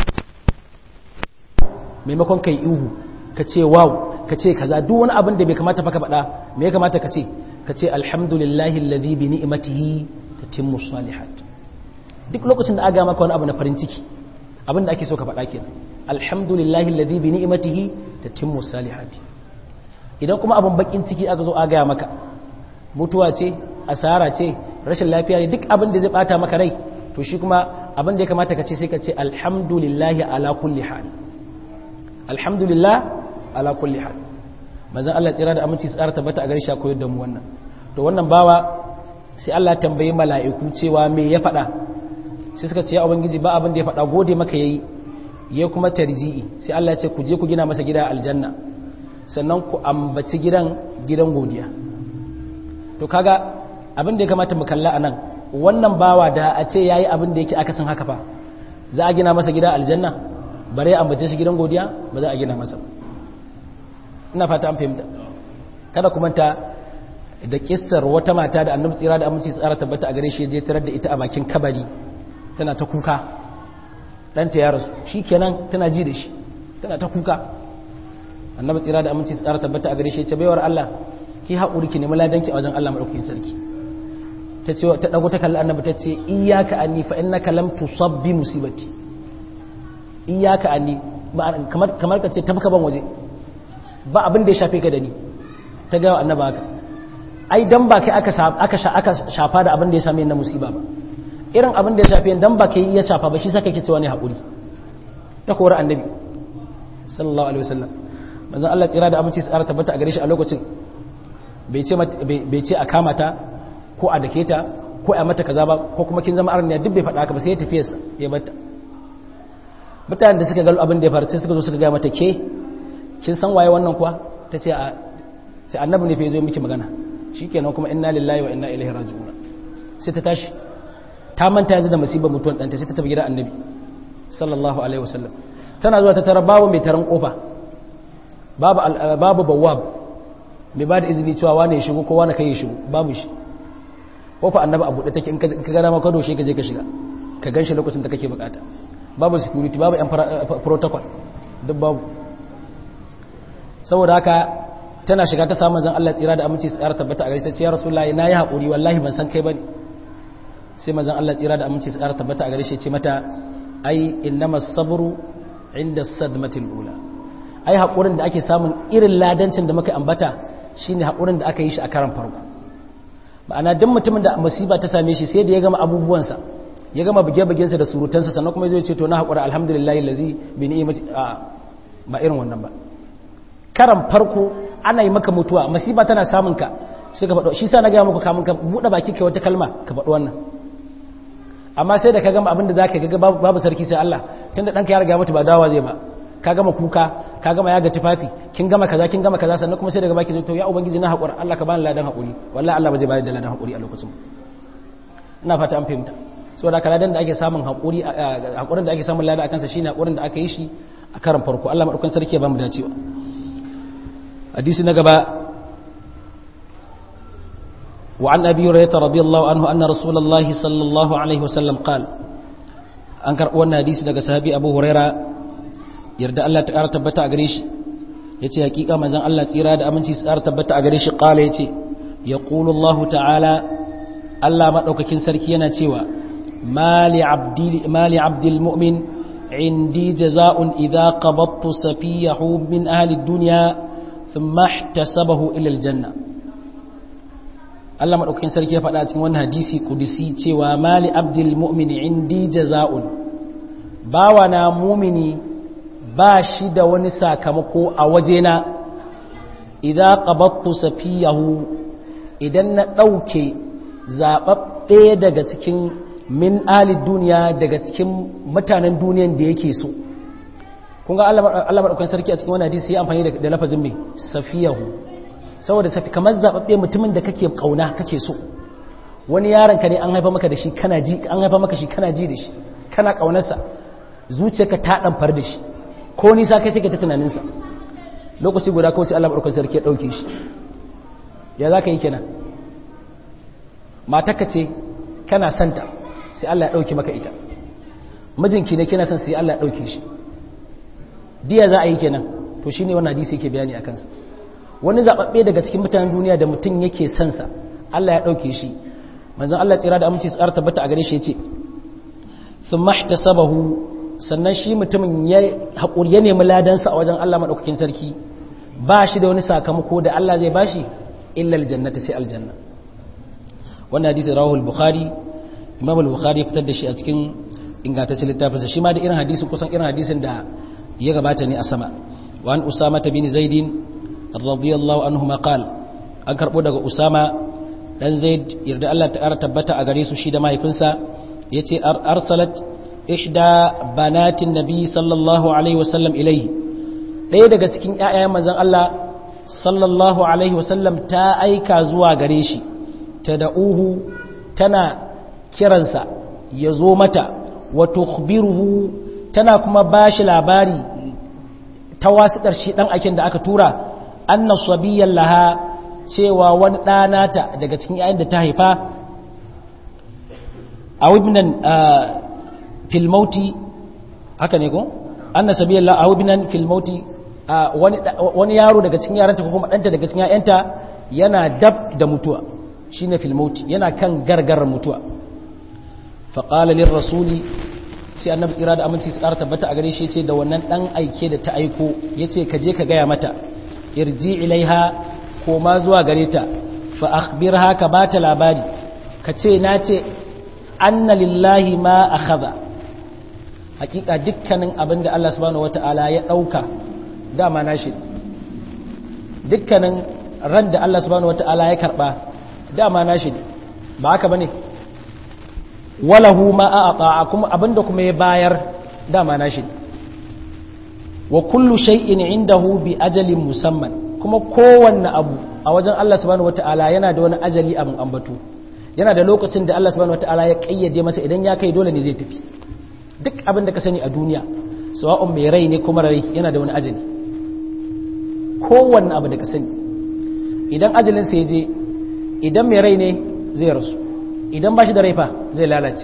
maimakon kai ihu ka ce wow ka ce kaza duk wani abin da bai kamata fa ka faɗa me ya kamata ka ce ka ce alhamdulillahi alladhi bi ni'matihi tatimmu salihat duk lokacin da aga maka wani abu na farin ciki abin da ake so ka faɗa kenan alhamdulillahi alladhi bi ni'matihi tatimmu salihat idan kuma abin bakin ciki aka zo aga maka mutuwa ce asara ce rashin lafiya ne duk abin da zai bata maka rai to shi kuma abin da ya kamata ka ce sai ka ce alhamdulillahi ala kulli hal alhamdulillah ala kulli hal manzon Allah tsira da aminci tsara tabbata a gare shi koyar da mu wannan to wannan bawa sai Allah tambayi mala'iku cewa me ya faɗa sai suka ce ya ubangiji ba abin da ya faɗa gode maka yayi ya kuma tarji'i sai Allah ya ce ku je ku gina masa gida aljanna sannan ku ambaci gidan gidan godiya to kaga abin da ya kamata mu kalla anan wannan bawa da a ce yayi abin da yake akasin haka fa za a gina masa gida aljanna bare ambace shi gidan godiya ba za a gina masa ina fata an fahimta kada ku manta da kissar wata mata da annabi tsira da aminci tsara tabbata a gare shi je tarar da ita a bakin kabari tana ta kuka ɗanta ya rasu shi kenan tana ji da shi tana ta kuka annabi tsira da aminci tsara tabbata a gare shi ya ce baiwar Allah ki haƙuri ki nemi ladanki a wajen Allah madaukakin sarki ta ce ta dago ta kalli annabi ta ce iyyaka anni fa innaka lam tusab bi musibati iyyaka anni kamar kamar ka ce tafka ban waje ba abin da ya shafe ka da ni ta ga annabi haka ai dan ba kai aka aka aka shafa da abin da ya same ni na musiba ba irin abin da ya shafe dan ba kai ya shafa ba shi saka kike cewa ne haƙuri ta kora annabi sallallahu alaihi wasallam manzon Allah tsira da aminci tsara tabbata a gare shi a lokacin bai ce bai ce a kama ta ko a dake ta ko a mata kaza ba ko kuma kin zama arniya duk bai faɗa haka ba sai ya tafi ya bata mutanen da suka galo abin da ya faru sai suka zo suka ga mata ke kin san waye wannan kuwa ta ce a sai annabi ne fa yazo miki magana shikenan kuma inna lillahi wa inna ilaihi raji'un sai ta tashi ta manta yanzu da musibar mutuwan ɗanta sai ta tafi gidan annabi sallallahu alaihi wasallam tana zuwa ta tara babu mai taron kofa babu babu bawwab mai ba da izini cewa wane ya shigo ko wane kai ya shigo babu shi kofa annabi a buɗe take in ka gana maka doshe ka je ka shiga ka gan shi lokacin da kake bukata babu security babu yan protocol duk babu saboda haka tana shiga ta samun zan Allah tsira da aminci tsara tabbata a gari ta ce ya rasulullahi na yi haƙuri wallahi ban san kai bane sai manzon Allah tsira da aminci tsara tabbata a gare shi ce mata ai innamas sabru inda sadmatil ula ai haƙurin da ake samun irin ladancin da muka ambata shine haƙurin da aka yi shi a karan farko ma'ana duk mutumin da musiba ta same shi sai da ya gama abubuwansa ya gama buge-bugensa da surutansa sannan kuma zai ce to na haƙura alhamdulillahi lazi bi ni'imati ba irin wannan ba karan farko ana yi maka mutuwa musiba tana samun ka sai ka faɗo shi sa na gaya muku kamun ka buɗe baki kai wata kalma ka faɗo wannan amma sai da ka gama abin da za ka ga babu sarki sai Allah tun da ɗanka ya riga mutu ba dawa zai ba ka gama kuka ka gama yaga tufafi kin gama kaza kin gama kaza sannan kuma sai daga baki zai to ya ubangiji na haƙura Allah ka bani ladan haƙuri wallahi Allah ba zai bayar da ladan haƙuri a lokacin ina fata an fahimta saboda ka ladan da ake samun haƙuri haƙurin da ake samun ladan akan sa shine haƙurin da aka yi shi a karan farko Allah madaukakin sarki ya bamu dacewa hadisi na gaba وعن أبي هريرة رضي الله عنه أن رسول الله صلى الله عليه وسلم قال أنكر أن حديث daga sahabi Abu Huraira yarda Allah ta ƙara tabbata a gare shi yace hakika manzon Allah tsira da aminci su ƙara tabbata a gare shi qala yace yaqulu Allah ta'ala Allah madaukakin sarki yana cewa mali abdi mali abdil mu'min indi jaza'un idha qabattu safiyahu min ahli ad-dunya thumma ihtasabahu ila al-janna Allah maɗaukakin sarki ya faɗa cikin wannan hadisi kudisi cewa mali abdul mu'mini indi jaza'un bawa na mumini ba shi da wani sakamako a wajena idan qabattu safiyahu idan na ɗauke zaɓaɓɓe daga cikin min ali duniya daga cikin mutanen duniyan da yake so kun ga Allah maɗaukakin sarki a cikin wannan hadisi ya amfani da lafazin mai safiyahu saboda safi kamar zaɓaɓɓe mutumin da kake ƙauna kake so wani yaron ka ne an haifa maka da shi kana ji an haifa maka shi kana ji da shi kana ƙaunarsa zuciyarka ta ɗamfar da shi ko nisa kai sai ka ta tunaninsa lokaci guda kawai sai Allah barkar sarki ya ɗauke shi ya za ka yi kenan matarka ce kana santa sai Allah ya ɗauke maka ita mijinki ne kina son sai Allah ya ɗauke shi diya za a yi kenan to shine wannan hadisi yake bayani a kansa wani zaɓaɓɓe daga cikin mutanen duniya da mutum yake sansa Allah ya ɗauke shi manzan Allah tsira da aminci tsara tabbata a gare shi ya ce sun mahta sabahu sannan shi mutumin ya haƙuri ya nemi ladansa a wajen Allah maɗaukakin sarki ba shi da wani sakamako da Allah zai ba shi illa aljannata sai aljanna wannan hadisi rawahul bukhari imam al-bukhari ya fitar da shi a cikin ingantaccen littafinsa shi ma da irin hadisin kusan irin hadisin da ya gabata ne a sama wa an usama bin zaid radiyallahu anhu ma qala an karbo daga usama dan zaid yarda Allah ta ƙara tabbata a gare su shi da mahaifinsa yace arsalat ihda banatin nabi sallallahu alaihi wasallam ilayhi ɗaya daga cikin ƴaƴayen manzon Allah sallallahu alaihi wasallam ta aika zuwa gare shi ta da'uhu tana kiransa ya zo mata wa tukhbiruhu tana kuma bashi labari ta wasiƙar shi ɗan akin da aka tura anna sabiyyan laha cewa wani ɗanata daga cikin yayin da ta haifa a wibnan filmauti haka ne ko anna sabiyyan laha a wibnan filmauti wani yaro daga cikin yaranta ko kuma ɗanta daga cikin yayanta yana dab da mutuwa shine filmauti yana kan gargarar mutuwa faƙala lir rasuli sai annabi tsira da aminci su ƙara tabbata a gare shi ce da wannan ɗan aike da ta aiko ya ce ka je ka gaya mata irji ilaiha ko ma zuwa gare ta fa akhbirha ka ba ta labari ka ce na ce anna lillahi ma akhadha hakika dukkanin abin da Allah subhanahu wataala ya dauka dama nashi dukkanin ran da Allah subhanahu wataala ya karba dama nashi ba haka bane walahu ma a'ata kuma abinda kuma ya bayar dama nashi wa kullu shay'in indahu bi ajalin musamman kuma kowanne abu a wajen Allah subhanahu wataala yana da wani ajali abin ambato yana da lokacin da Allah subhanahu wataala ya kayyade masa idan ya kai dole ne zai tafi duk abin da ka sani a duniya sawa'un mai rai ne kuma rai yana da wani ajali kowanne abu da ka sani idan ajalin sa ya je idan mai rai ne zai rasu idan ba shi da raifa zai lalace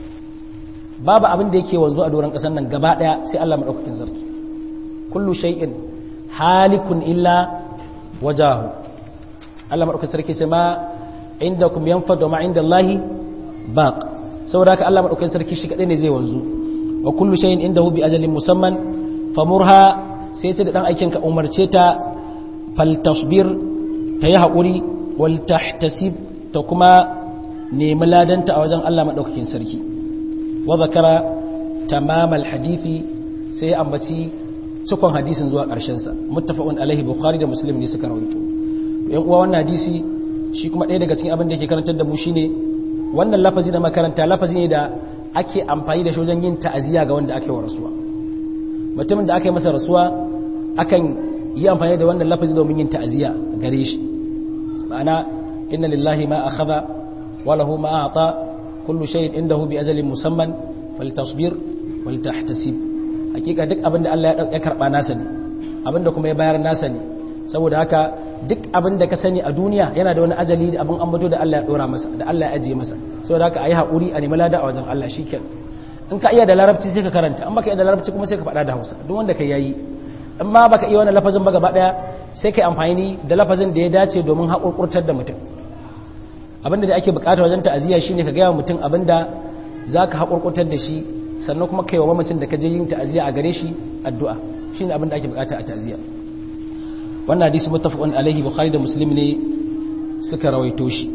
babu abin da yake wanzu a doron ƙasar nan gaba ɗaya sai Allah maɗaukakin sarki kullu shay'in halikun illa wajahu Allah maɗaukakin sarki sai ma inda kum yanfadu ma inda Allahi baq saboda haka Allah maɗaukakin sarki shi kaɗai ne zai wanzu wa kullu shay'in indahu bi ajalin musamman famurha sai ce da dan aikin ka umarce ta fal tasbir ta yi haƙuri wal tahtasib ta kuma nemi ladanta a wajen Allah maɗaukakin sarki wa zakara tamamal hadithi sai ambaci cikon hadisin zuwa ƙarshensa muttafaqun alaihi bukhari da muslim ne suka rawaito yan uwa wannan hadisi shi kuma ɗaya daga cikin abin da yake karantar da mu shine wannan lafazi da makaranta lafazi ne da ake amfani da shi wajen yin ta'aziyya ga wanda aka yi wa rasuwa mutumin da aka yi masa rasuwa akan yi amfani da wannan lafazi domin yin ta'aziyya gare shi ma'ana inna lillahi ma akhadha وله ما أعطى كل شيء عنده بأجل مسمى فلتصبر ولتحتسب hakika duk abin da Allah ya karba nasa ne abin da kuma ya bayar nasa ne saboda haka duk abin da ka sani a duniya yana da wani ajali da abin ambato da Allah ya dora masa da Allah ya ajiye masa saboda haka ayi hakuri a nemi lada a wajen Allah shikenan in ka iya da larabci sai ka karanta in baka iya da larabci kuma sai ka faɗa da Hausa duk wanda kai yayi in ma baka iya wannan lafazin ba gaba daya sai kai amfani da lafazin da ya dace domin haƙurƙurtar da mutum abinda da ake bukata wajen ta'aziyya shine ka gaya mutum abinda zaka hakurkutar da shi sannan kuma kai wa mamacin da ka je yin ta'aziyya a gare shi addu'a shine abinda ake bukata a ta'aziyya wannan hadisi muttafaqun alaihi bukhari da muslim ne suka rawaito shi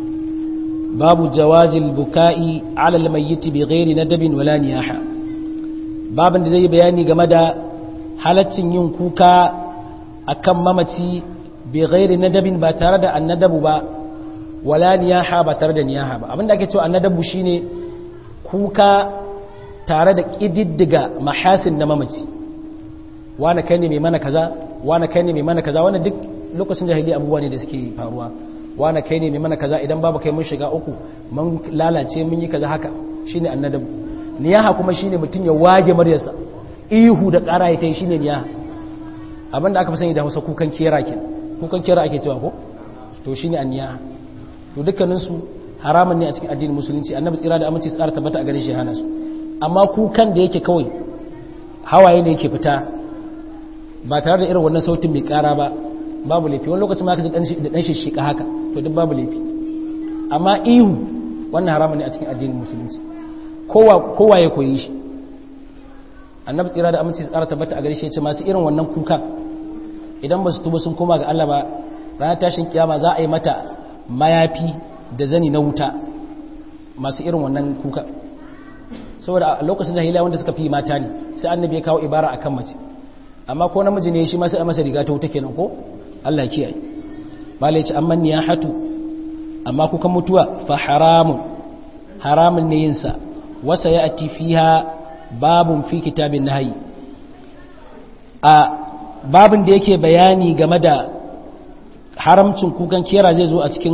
babu jawazil buka'i ala almayyit bighairi nadabin wala niyaha babin da zai bayani game da halaccin yin kuka akan mamaci bighairi nadabin ba tare da annadabu ba wala niyaha ba tare da niyaha ba abinda ake cewa annadabu shine kuka tare da kididdiga mahasin na mamaci wani kai ne mai mana kaza wani kai ne mai mana kaza wani duk lokacin jahiliya abubuwa ne da suke faruwa wani kai ne mai mana kaza idan babu kai mun shiga uku mun lalace mun yi kaza haka shine annadabu niyaha kuma shine mutum ya wage maryarsa ihu da ƙara ya tai shine niyaha abinda aka fi sani da Hausa kukan kera ke kukan kera ake cewa ko to shine anniyaha to dukkaninsu haramun ne a cikin addinin musulunci annabi tsira da aminci tsara tabbata a gare shi hana su amma kukan da yake kawai hawaye ne yake fita ba tare da irin wannan sautin mai kara ba babu laifi wani lokacin ma ka ji da dan shishika haka to duk babu laifi amma ihu wannan haramun ne a cikin addinin musulunci kowa kowa ya koyi shi annabi tsira da aminci tsara tabbata a gare shi ya ce masu irin wannan kuka idan ba su tuba sun koma ga Allah ba ranar tashin kiyama za a yi mata mayafi da zani na wuta masu irin wannan kuka saboda a lokacin jahiliya wanda suka fi mata ne sai annabi ya kawo ibara akan mace amma ko namiji ne shi ma sai a masa riga ta wuta kenan ko Allah ya kiyaye malai ce amma niyahatu amma kuka mutuwa fa haramun haramun ne yin sa wasa ya'ti fiha babun fi kitabin nahyi a babin da yake bayani game da haramcin kukan kera zai zo a cikin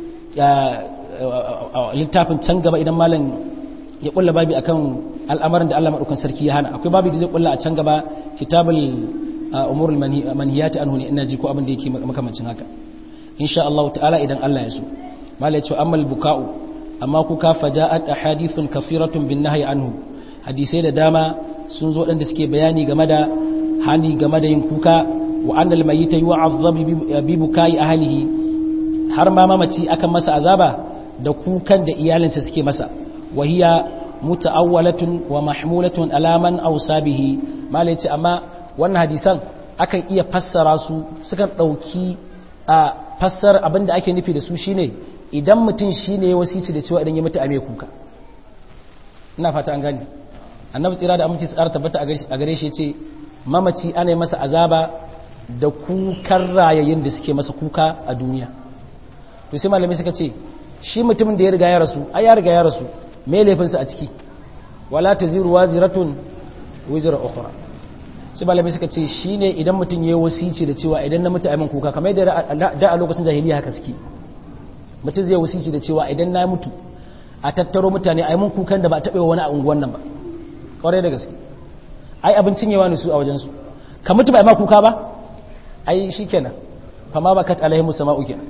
littafin can gaba idan malam ya kulla babi akan al'amarin da Allah madaukan sarki ya hana akwai babi da zai kulla a can gaba kitabul umurul manhiyati anhu ne ina ji ko abin da yake makamancin haka insha Allah ta'ala idan Allah ya so malai ce ammal buka'u amma kuka faja'at ahadithun kafiratun bin nahyi anhu hadisai da dama sun zo dan da suke bayani game da hani game da yin kuka wa annal mayyita yu'azzab bi bukai ahlihi har ma mamaci akan masa azaba da kukan da iyalinsa suke masa wa hiya muta'awwalatun wa mahmulatun ala man awsabihi malai ce amma wannan hadisan akan iya fassara su sukan dauki a fassar abinda ake nufi da su shine idan mutum shine wasici da cewa idan ya mutu a mai kuka ina fata an gani annabi tsira da aminci tsara tabbata a gare shi ce mamaci ana masa azaba da kukan rayayin da suke masa kuka a duniya to sai malami suka ce shi mutumin da ya riga ya rasu ai ya riga ya rasu me laifinsa a ciki wala taziru waziratun wizra ukhra sai malami suka ce shine idan mutum yayi wasici da cewa idan na mutu ai min kuka kamar da da a lokacin jahiliya haka suke mutum zai wasici da cewa idan na mutu a tattaro mutane ai mun kukan da ba a taɓa wani a unguwan nan ba ƙwarai da gaske ai abincin yawa ne su a wajensu ka mutu ba ma kuka ba ai shi kenan fama ba kat alaihimu sama'u kenan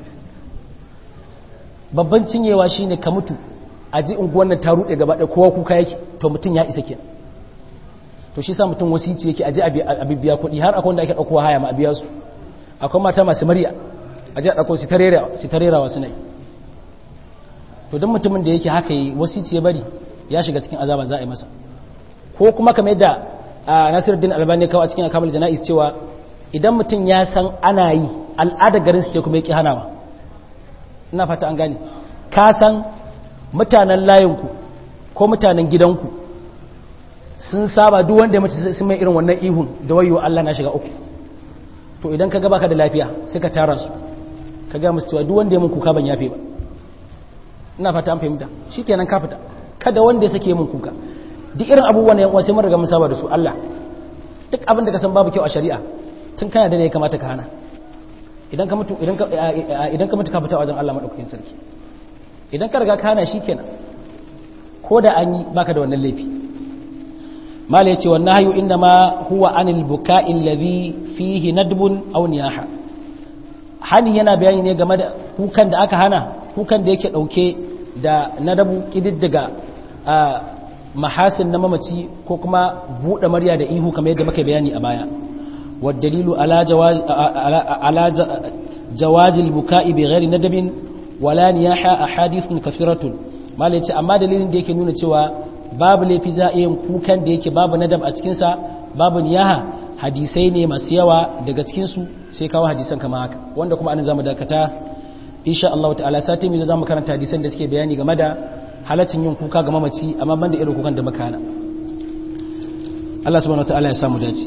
babban cinyewa shi ne ka mutu a ji unguwan nan ta ruɗe gaba ɗaya kowa kuka yake to mutum ya isa kenan to shi sa mutum wasici yake a ji a bibiya kuɗi har akwai wanda ake ɗaukowa haya ma a biya su akwai mata masu murya a ji a ɗauko su ta rerawa suna yi to don mutumin da yake haka yi wasici ya bari ya shiga cikin azaba za a yi masa ko kuma kamar yadda nasiruddin albani kawo a cikin akamul jana'iz cewa idan mutum ya san ana yi al'adar garin su ce kuma yake hanawa ina fata an gane ka san mutanen layinku ko mutanen gidanku sun saba duk wanda ya mace sun mai irin wannan ihun da wayo Allah na shiga uku to idan ka gaba ka da lafiya sai ka tara su ka ga musu cewa duk wanda ya mun kuka ban yafe ba ina fata an fahimta shikenan ka fita kada wanda ya sake mun kuka duk irin abubuwan yan uwa sai mun riga mun saba da su Allah duk abin da ka san babu kyau a shari'a tun kana da ne ya kamata ka hana idan ka mutu idan ka idan ka mutu ka fita wajen Allah madaukakin sarki idan ka riga ka hana shikenan ko da an yi baka da wannan laifi mala yace wannan hayu inda ma huwa anil buka'i alladhi fihi nadbun aw niyaha hani yana bayani ne game da kukan da aka hana kukan da yake dauke da nadabu kididdiga mahasin na mamaci ko kuma buɗe marya da ihu kamar yadda muka bayani a baya waddalilu ala jawaz ala jawazil buka'i bi ghairi nadabin wala niyaha ahadithun kathiratun malai ce amma dalilin da yake nuna cewa babu laifi za a yin kukan da yake babu nadab a cikin sa babu niyaha hadisai ne masu yawa daga cikin su sai kawo hadisan kamar haka wanda kuma anan zamu dakata insha Allah ta'ala sati mai zamu karanta hadisan da suke bayani game da halaccin yin kuka ga mamaci amma banda irin kukan da muka hana Allah subhanahu wataala ya samu dace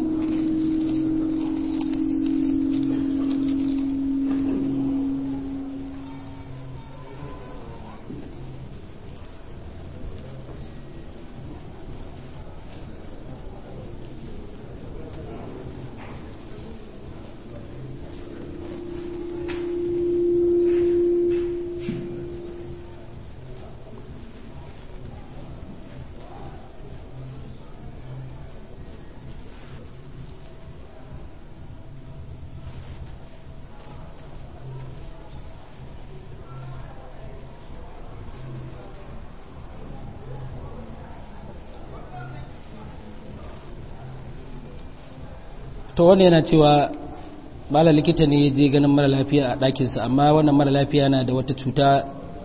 to wani yana cewa mala likita ne ya je ganin mara lafiya a ɗakinsa amma wannan mara lafiya na da wata cuta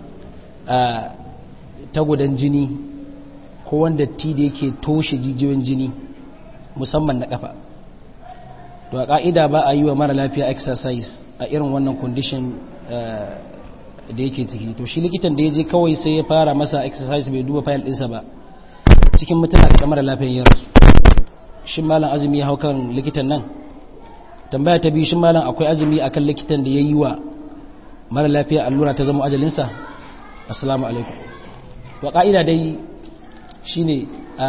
ta gudan jini ko wanda ti da yake toshe jijiyoyin jini musamman na kafa to a ƙa'ida ba a yi wa mara lafiya exercise a irin wannan condition da yake ciki to shi likitan da ya je kawai sai ya fara masa exercise bai duba fayil ɗinsa ba cikin mutane a mara lafiyan ya rasu shin malam azumi ya hau kan likitan nan tambaya ta biyu shin malam akwai azumi akan likitan da ya yi wa mara lafiya allura ta zama ajalinsa assalamu alaikum wa ƙa'ida dai shine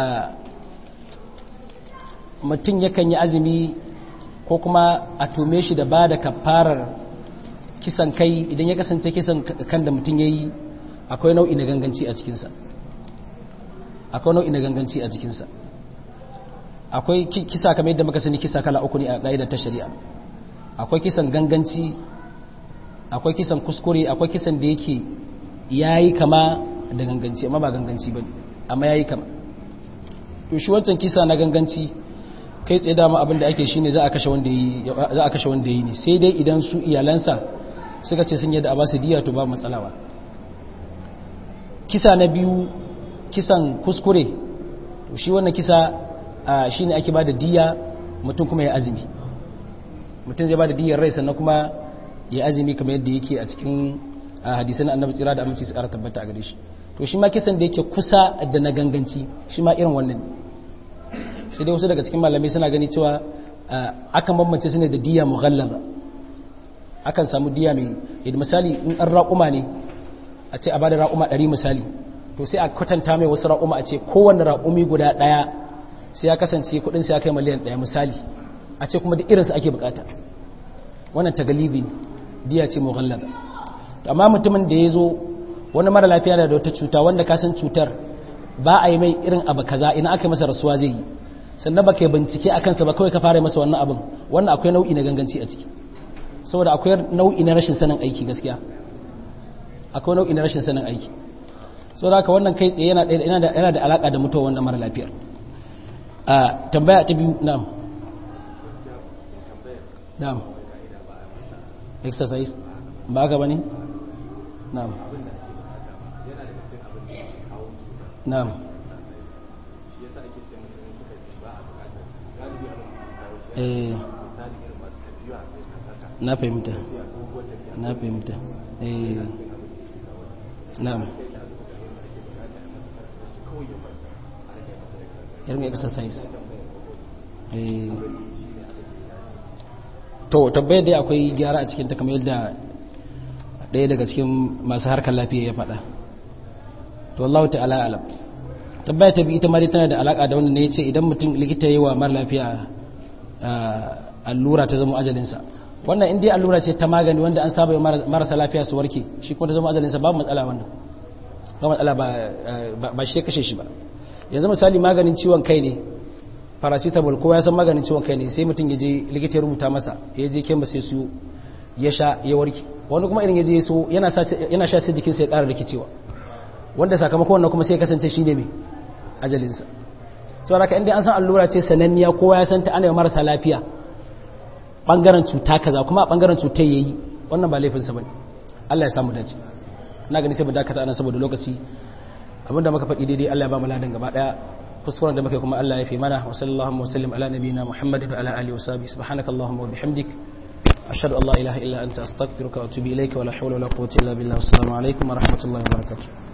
mutum yakan yi azumi ko kuma a tume shi da ba da kafarar kisan kai idan ya kasance kisan kan da mutum ya yi akwai nau'i na ganganci a cikinsa akwai nau'i na ganganci a cikinsa akwai kisa kamar yadda muka sani kisa kala uku ne a ƙa'idar ta shari'a akwai kisan ganganci akwai kisan kuskure akwai kisan da yake yayi kama da ganganci amma ba ganganci bane amma yayi kama to shi wancan kisa na ganganci kai tsaye dama abin da ake shine za a kashe wanda yi za a kashe wanda yi ne sai dai idan su iyalansa suka ce sun yadda a ba su diya to ba matsalawa kisa na biyu kisan kuskure to shi wannan kisa shine ake ba da diya mutum kuma ya azumi mutum zai ba da diyar rai sannan kuma ya azumi kamar yadda yake a cikin hadisan annabi tsira da aminci su ƙara tabbata a gare shi to shi ma kisan da yake kusa da na ganganci shi ma irin wannan sai dai wasu daga cikin malamai suna gani cewa akan bambance su ne da diya mughallaba akan samu diya mai yadda misali in an raƙuma ne a ce a bada raƙuma ɗari misali to sai a kwatanta mai wasu raƙuma a ce kowane raƙumi guda ɗaya sai ya kasance kuɗin sai ya kai miliyan ɗaya misali a ce kuma da irinsu ake bukata wannan tagalibi diya ce mughallaba amma mutumin da ya zo wani mara lafiya da wata cuta wanda ka san cutar ba a yi mai irin abu kaza ina aka yi masa rasuwa zai yi sannan ba ka bincike a kansa ba kawai ka fara masa wannan abin wannan akwai nau'i na ganganci a ciki saboda akwai nau'i na rashin sanin aiki gaskiya akwai nau'i na rashin sanin aiki saboda haka wannan kai tsaye yana da yana da alaka da mutuwa wannan mara lafiyar a tambaya ta biyu na'am na'am exercise ba ka bane na'am na'am eh na fahimta na fahimta eh na'am irin exercise eh to tabbai dai akwai gyara a cikin ta kamar yadda ɗaya daga cikin masu harkar lafiya ya faɗa to Allah ta'ala alam tabbaya ta bi ita ma dai tana da alaka da wannan ne yace idan mutum likita yayi wa mara lafiya allura ta zama ajalinsa wannan in dai allura ce ta magani wanda an saba marasa lafiya su warke shi kuma ta zama ajalinsa babu matsala wannan ba matsala ba ba shi kashe shi ba yanzu misali maganin ciwon kai ne paracetamol kowa ya san maganin ciwon kai ne sai mutum ya je likita ya rubuta masa ya je kemis sai su ya sha ya warke wani kuma irin ya je so yana sha sai jikinsa ya ƙara rikicewa wanda sakamakon wannan kuma sai kasance shi ne mai ajalinsa sau da ka inda an san allura ce sananniya kowa ya san ta ana marasa lafiya ɓangaren cuta kaza kuma a ɓangaren cutar ya yi wannan ba laifinsa ba ne allah ya samu dace na gani sai mu dakata anan saboda lokaci abinda muka faɗi daidai allah ya ba mu ladan gaba ɗaya kuskuren da muka kuma allah ya fi mana wa sallallahu wa sallim ala nabiyina muhammadin wa ala alihi wa sahbihi subhanaka allahumma wa bihamdik ashhadu an la ilaha illa anta astaghfiruka wa atubu ilayka wa la hawla wa la quwwata illa billah assalamu alaikum wa rahmatullahi wa barakatuh